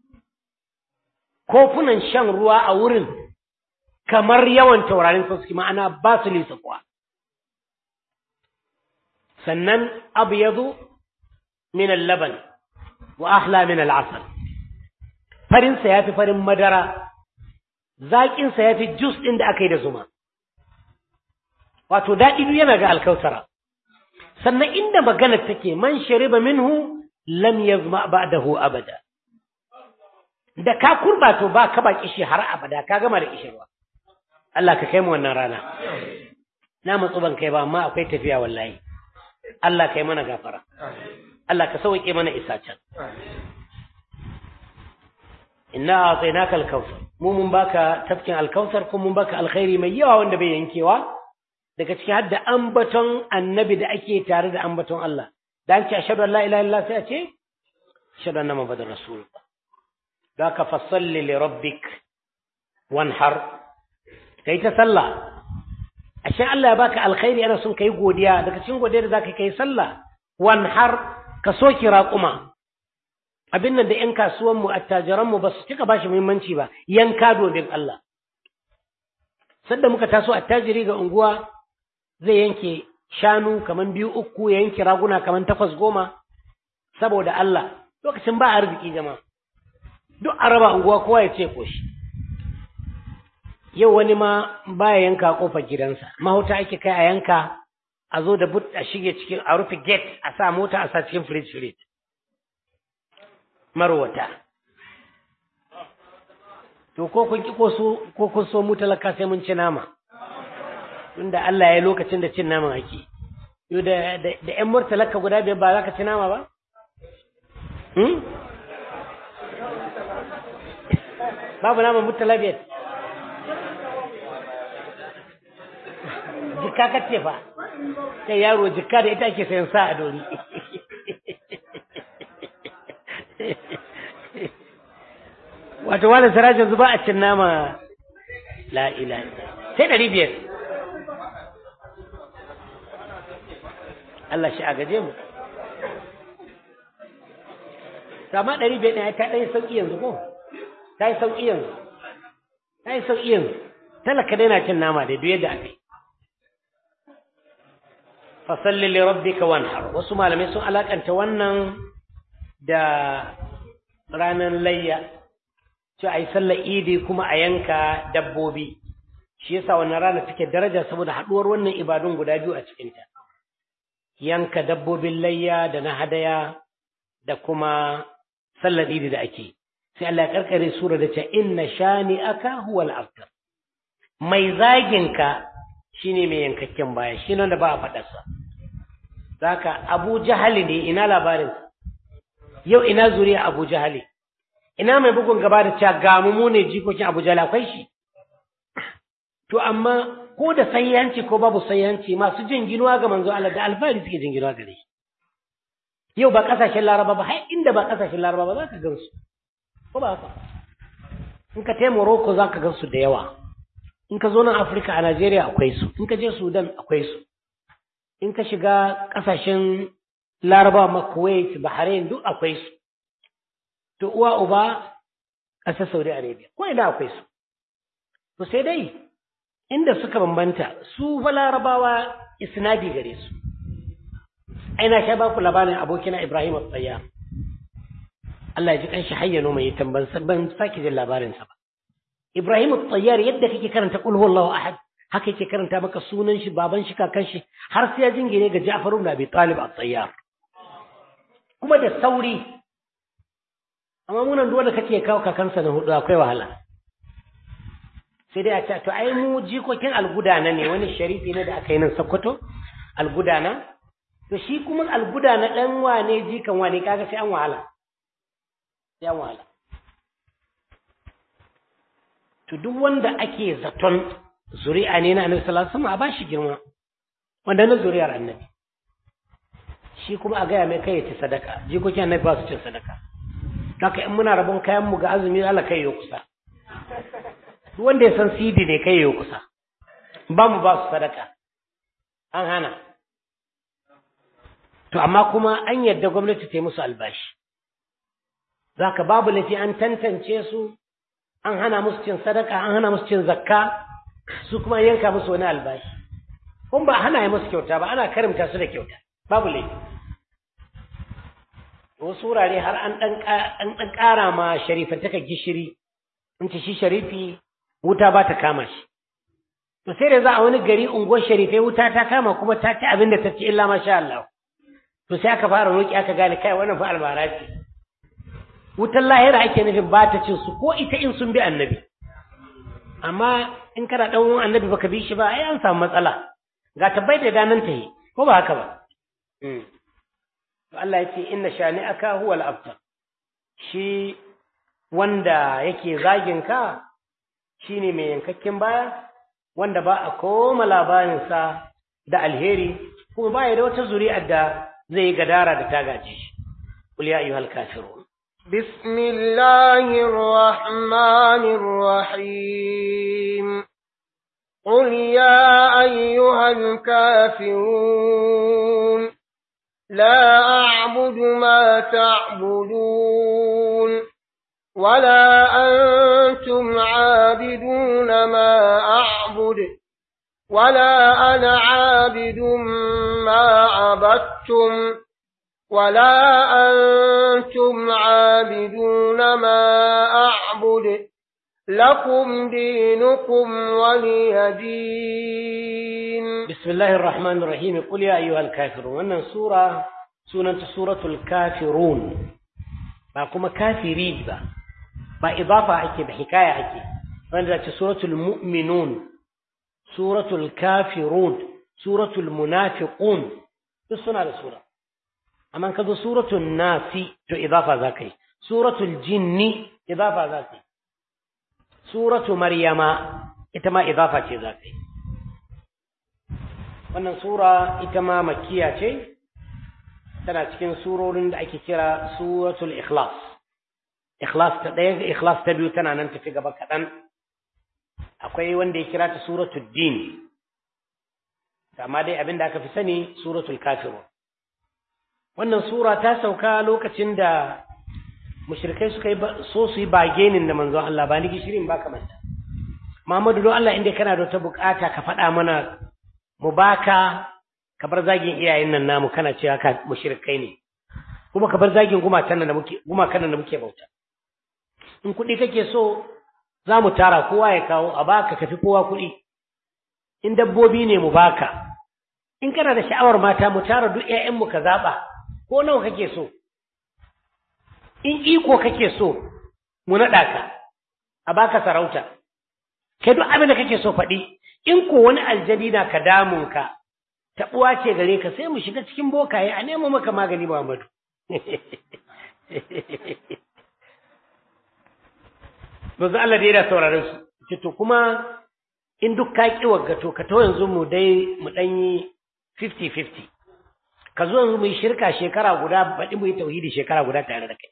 kofunan shan ruwa a wurin kamar yawan taurarin suke ma'ana ba su lisa kuwa sannan abyadu min al-laban wa ahla min al-asal farin sa yafi farin madara zakin sa yafi juice din da aka yi da zuma wato daɗi biyu yana ga alkausara sannan inda magana take man shariba minhu lam yazma ba'dahu abada da ka kurba to ba ka ba kishi har abada ka gama da kishirwa Allah ka kai mu wannan rana na matsu ban kai ba amma akwai tafiya wallahi Allah kai mana gafara Allah ka sauke mana isa can inna a'tainaka al-kautsar mu mun baka tafkin al-kautsar kuma mun baka alkhairi mai yawa wanda bai yankewa daga ciki har da ambaton annabi da ake tare da ambaton Allah da an ce ashhadu an la ilaha illallah sai a ce ashhadu anna muhammadar rasulullah da ka fasalli li rabbik wanhar kai ta sallah ashe Allah ya baka alkhairi ana son kai godiya daga cikin godiya da zaka kai sallah wanhar ka soki raquma abin nan da yan kasuwan mu attajiran mu ba su cika bashi muhimmanci ba yanka domin Allah sadda muka taso attajiri ga unguwa zai yanke shanu kaman biyu uku ya yanke raguna kaman takwas goma saboda Allah lokacin ba arziki jama'a duk araba unguwa kowa ya ce koshi yau wani ma baya yanka kofar gidansa mahauta ake kai a yanka a zo da but a shige cikin a rufe gate a sa mota a sa cikin fridge fridge marwata to ko kun ki ko kun so mu talaka sai mun ci nama tunda Allah ya lokacin da cin naman ake yo da da ƴan murtalaka guda biyar ba za ka ci nama ba hmm? babu naman murtala biyar jikka ka ce fa sai yaro jikka da ita ake sayan sa a dori wato wani sarajin zuba a cin nama la ila sai ɗari biyar Allah shi a gaje mu sama ɗari biyar ɗaya ta ɗaya sauƙi yanzu ko ta yi sauƙi yanzu ta yi sauƙi yanzu talaka dai na cin nama da duk yadda aka yi fasalli li rabbika wanhar wasu malamai sun alakanta wannan da ranar layya ce a yi sallar idi kuma a yanka dabbobi shi yasa wannan rana take daraja saboda haɗuwar wannan ibadun guda biyu a cikinta yanka dabbobin layya da na hadaya da kuma sallar idi da ake sai Allah ya karkare sura da ce inna shani aka huwal abtar mai zaginka shine mai yankakken baya shi nan da ba a faɗarsa zaka abu jahali ne ina labarin yau ina zuriya abu jahali ina mai bugun gaba da cewa ga mu ne jikokin abu jahali akwai shi to amma ko da sayyanci ko babu sayyanci masu jin ginuwa ga manzo Allah da alfahari suke jin ginuwa gare shi yau ba kasashen laraba ba har inda ba kasashen laraba ba za ka gansu ko ba haka in ka tai Morocco za ka gansu da yawa in ka zo nan Afirka a Najeriya akwai su in ka je Sudan akwai su in ka shiga ƙasashen Laraba ma Kuwait Bahrain duk akwai su to uwa uba ƙasar Saudi Arabia ko ina akwai su to sai dai inda suka bambanta su fa larabawa isnadi gare su aina sha ba ku labarin abokina Ibrahim al-Tsayyar Allah ya ji kanshi hayyano mai tamban ban sake jin labarin sa ba Ibrahim al-Tsayyar yadda kake karanta qul huwallahu ahad haka yake karanta maka sunan shi baban shi kakan shi har sai ya jingine ga Ja'far ibn Abi Talib al-Tsayyar kuma da sauri amma munan duk wanda kake kawo kakansa na hudu akwai wahala sai dai a ce to ai mu jikokin algudana ne wani sharifi ne da aka yi nan Sokoto algudana to shi kuma algudana dan wane jikan wane kaga sai an wahala sai an wahala to duk wanda ake zaton zuri'a ne na Annabi sallallahu alaihi wasallam a bashi girma wanda na zuri'ar Annabi shi kuma a gaya mai kai ya ci sadaka jikokin Annabi ba su cin sadaka haka in muna rabon kayan mu ga azumi Allah kai ya kusa duk wanda ya san sidi ne kai ya kusa ba mu ba su sadaka an hana to amma kuma an yadda gwamnati ta yi musu albashi zaka babu laifi an tantance su an hana musu cin sadaka an hana musu cin zakka su kuma yanka musu wani albashi kun ba hana yi musu kyauta ba ana karimta su da kyauta babu laifi wasu wurare har an ɗan ƙara ma sharifantaka gishiri in ce shi sharifi wuta ba ta kama shi to sai da za a wani gari unguwar sharifai wuta ta kama kuma ta ci abin da ta ci illa masha Allah to sai aka fara roƙi aka gane kai wannan fa albara ce wutar lahira ake nufin ba ta cin su ko ita in sun bi annabi amma in kana ɗan annabi baka bi shi ba ai an samu matsala ga tabbai da danan ta yi ko ba haka ba to Allah ya ce inna shani'aka huwal abtar shi wanda yake zagin ka shine mai yankakken baya wanda ba a koma labarinsa da alheri kuma ba ya da wata zuri'ar da zai yi gadara da ta gaje shi qul ya ayyuhal kafirun بسم الله الرحمن الرحيم قل يا أيها الكافرون لا أعبد ما تعبدون ولا أنتم عابدون ما أعبد ولا أنا عابد ما عبدتم ولا أنتم عابدون ما أعبد لكم دينكم ولي دين بسم الله الرحمن الرحيم قل يا أيها الكافرون wannan sura sunanta suratul kafirun ba kuma kafirin ba ba idafa ake ba hikaya ake wanda ce suratul mu'minun suratul kafirun suratul munafiqun duk suna da sura amma ka zo suratul nasi to idafa za ka yi suratul jinni idafa za ka yi suratu maryama ita ma idafa ce za ka yi wannan sura ita ma makkiya ce tana cikin surorin da ake kira suratul ikhlas ikhlas ta ɗaya ikhlas ta biyu tana nan tafi gaba kaɗan akwai wanda ya kira ta suratul din amma dai abin da aka fi sani suratul kafirun wannan sura ta sauka lokacin da mushrikai suka yi so su yi bagenin da manzon Allah ba ni gishirin ba kamanta Muhammadu don Allah inda kana da wata bukata ka faɗa mana mu baka ka bar zagin iyayen nan namu kana cewa ka mushrikai ne kuma ka bar zagin gumakan nan da muke gumakan nan da muke bauta in kuɗi kake so za mu tara kowa ya kawo a baka kafi kowa kuɗi in dabbobi ne mu baka in kana da sha'awar mata mu tara duk ƴaƴanmu ka zaɓa ko nawa kake so in iko kake so mu naɗa ka a baka sarauta kai duk abin da kake so faɗi in ko wani aljani na ka damun ka taɓuwa ce gare ka sai mu shiga cikin bokaye a nemo maka magani Muhammadu Manzo Allah da yana sauraron su ce to kuma in duk ka ki waggato ka to yanzu mu dai mu dan yi 50-50 ka zo yanzu mu yi shirka shekara guda baɗi mu yi tauhidi shekara guda tare da kai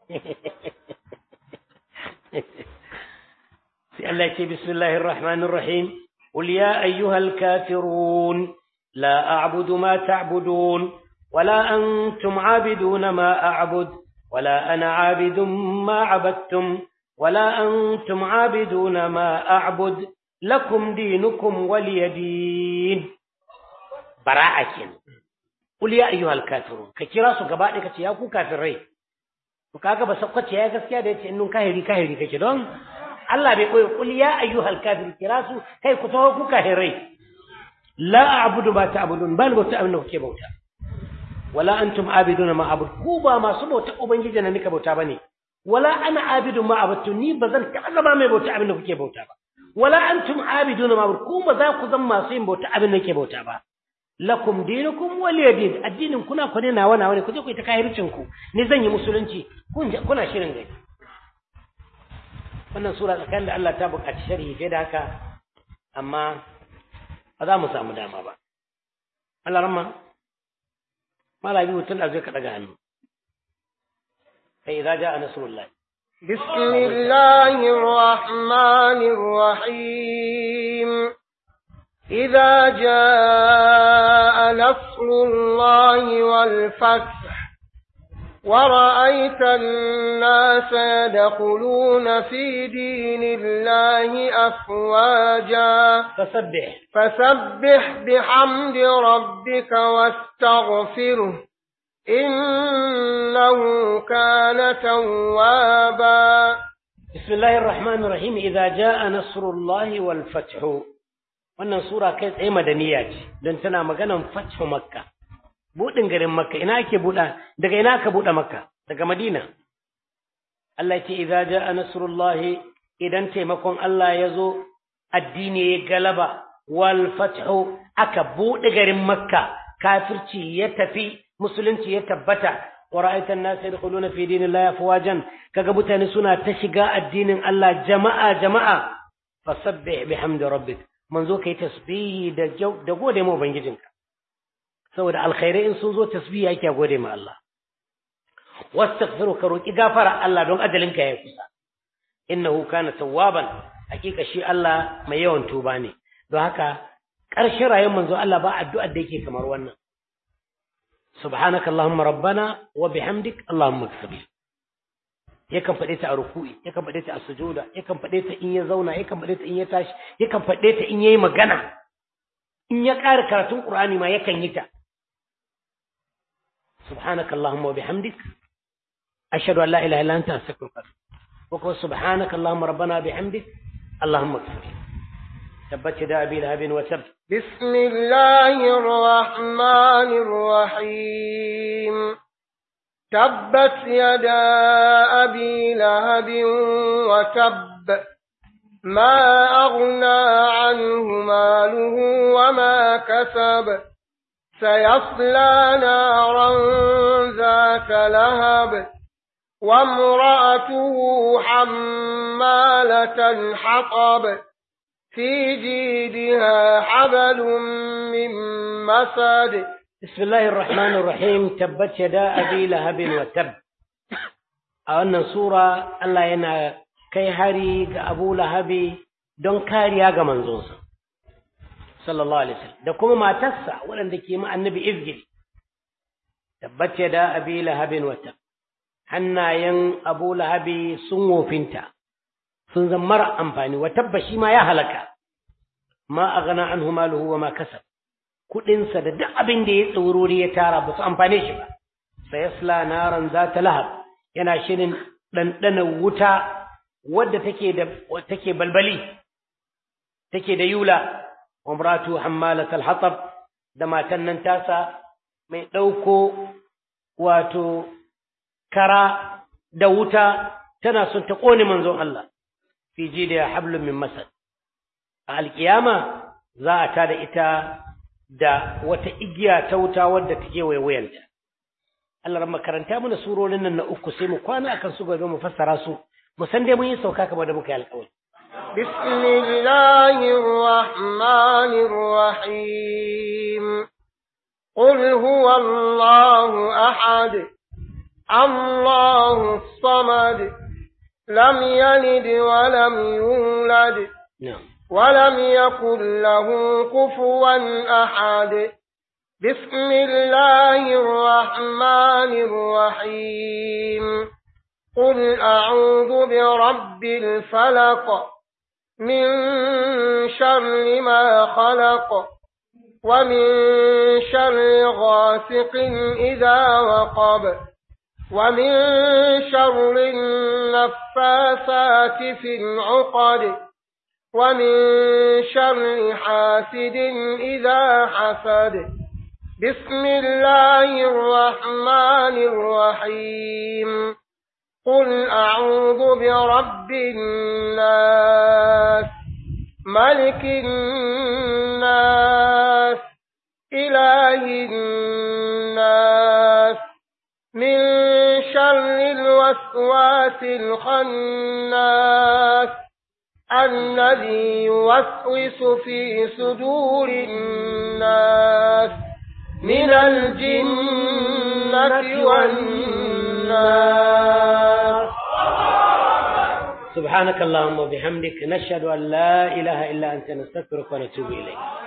sai Allah ce bismillahir rahmanir rahim qul ya ayyuhal kafirun la a'budu ma ta'budun wala antum 'abiduna ma a'bud wala ana 'abidun ma 'abadtum wala antum 'abiduna ma a'bud lakum dinukum waliya din bara'a kenan qul ya ayyuhal kafirun ka kira su gaba ɗaya kace ya ku kafirai to kaga ba sakwace ya gaskiya da yace innun kahiri kahiri kake don Allah bai koyi qul ya ayyuhal kafir kira su kai ku tawo ku kafirai la a'budu ma ta'budun bal bauta abin da kuke bauta wala antum abiduna ma abud ku ba masu bauta ubangiji na nika bauta bane wala ana abidu ma abudtu ni bazan taɓa zama mai bauta abin da kuke bauta ba wala antum abiduna ma abud ku ba za ku zama masu yin bauta abin da kuke bauta ba lakum dinukum waliya din addinin kuna ku ne nawa nawa ne ku je ku yi ta kahircin ku ni zan yi musulunci kuna shirin gani wannan sura tsakanin da Allah ta buƙaci sharhi fiye da haka amma ba za mu samu dama ba Allah ramma mala biyu tun da zai ka daga hannu sai idza jaa nasrullah بسم الله الرحمن الرحيم إذا جاء نصر الله والفتح ورأيت الناس يدخلون في دين الله أفواجا فسبح فسبح بحمد ربك واستغفره إنه كان توابا بسم الله الرحمن الرحيم إذا جاء نصر الله والفتح wannan sura kai tsaye madaniya ce don tana maganan fathu makka buɗin garin makka ina ake buɗa daga ina aka buɗe makka daga madina Allah ce idza jaa nasrullahi idan taimakon Allah ya zo addini ya galaba wal fathu aka buɗe garin makka kafirci ya tafi musulunci ya tabbata wa ra'aita an-nas yadkhuluna fi dinillahi afwajan kaga mutane suna ta shiga addinin Allah jama'a jama'a fasabbih bihamdi rabbik manzo kai tasbihi da da gode ma ubangijinka saboda alkhairai in sun zo tasbihi yake gode ma Allah wastaghfiru ka roki gafara Allah don ajalinka ya kusa innahu kana tawwaban hakika shi Allah mai yawan tuba ne don haka ƙarshen rayuwar manzo Allah ba addu'ar da yake kamar wannan subhanaka allahumma rabbana wa bihamdik allahumma ighfir yakan faɗe ta a ruku'i yakan faɗe ta a sujuda yakan faɗe ta in ya zauna yakan faɗe ta in ya tashi yakan faɗe ta in yayi magana in ya ƙara karatun qur'ani ma yakan yi ta subhanaka allahumma wa bihamdik ashhadu an la ilaha illa anta astaghfiruka wa atubu subhanaka allahumma rabbana bihamdik allahumma ighfir tabbat yada abi lahabin wa tabb بسم الله الرحمن الرحيم تبت يدا أبي لهب وتب ما أغنى عنه ماله وما كسب سيصلى نارا ذات لهب وامرأته حمالة الحطب في جيدها حبل من مسد بسم الله الرحمن الرحيم تبت يدا أبي لهب وتب a wannan sura Allah yana kai hari ga Abu Lahabi don kariya ga manzonsa sallallahu alaihi wasallam da kuma matarsa waɗanda ke ma annabi izgil tabbat yada abi lahabin wata hannayen Abu Lahabi sun wofinta sun zama mara amfani wa tabba shi ma ya halaka ma aghna anhu maluhu wa ma kasab kuɗinsa da duk abin da ya tsaurori ya tara ba su amfane shi ba sai yasla naran za ta lahab yana shirin ɗanɗana wuta wadda take da take balbali take da yula umratu hammalat al-hatab da matan nan tasa mai ɗauko wato kara da wuta tana son ta ƙone manzon Allah fi da hablum min masad a alkiyama za a tada ita da wata igiya ta wuta wadda take waiwayanta Allah ran makaranta mana surorin nan na uku sai mu kwana akan su gobe mu fassara su mu san dai mun yi sauka kamar da muka yi alƙawari بسم الله الرحمن الرحيم قل هو الله أحد الله الصمد لم يلد ولم يولد na'am ولم يكن له كفوا أحد بسم الله الرحمن الرحيم قل أعوذ برب الفلق من شر ما خلق ومن شر غاسق إذا وقب ومن شر النفاثات في العقد ومن شر حاسد إذا حسد بسم الله الرحمن الرحيم قل أعوذ برب الناس ملك الناس إله الناس من شر الوسواس الخناس الذي يوسوس في صدور الناس من الجنة والناس سبحانك اللهم وبحمدك نشهد أن لا إله إلا أنت نستغفرك ونتوب إليك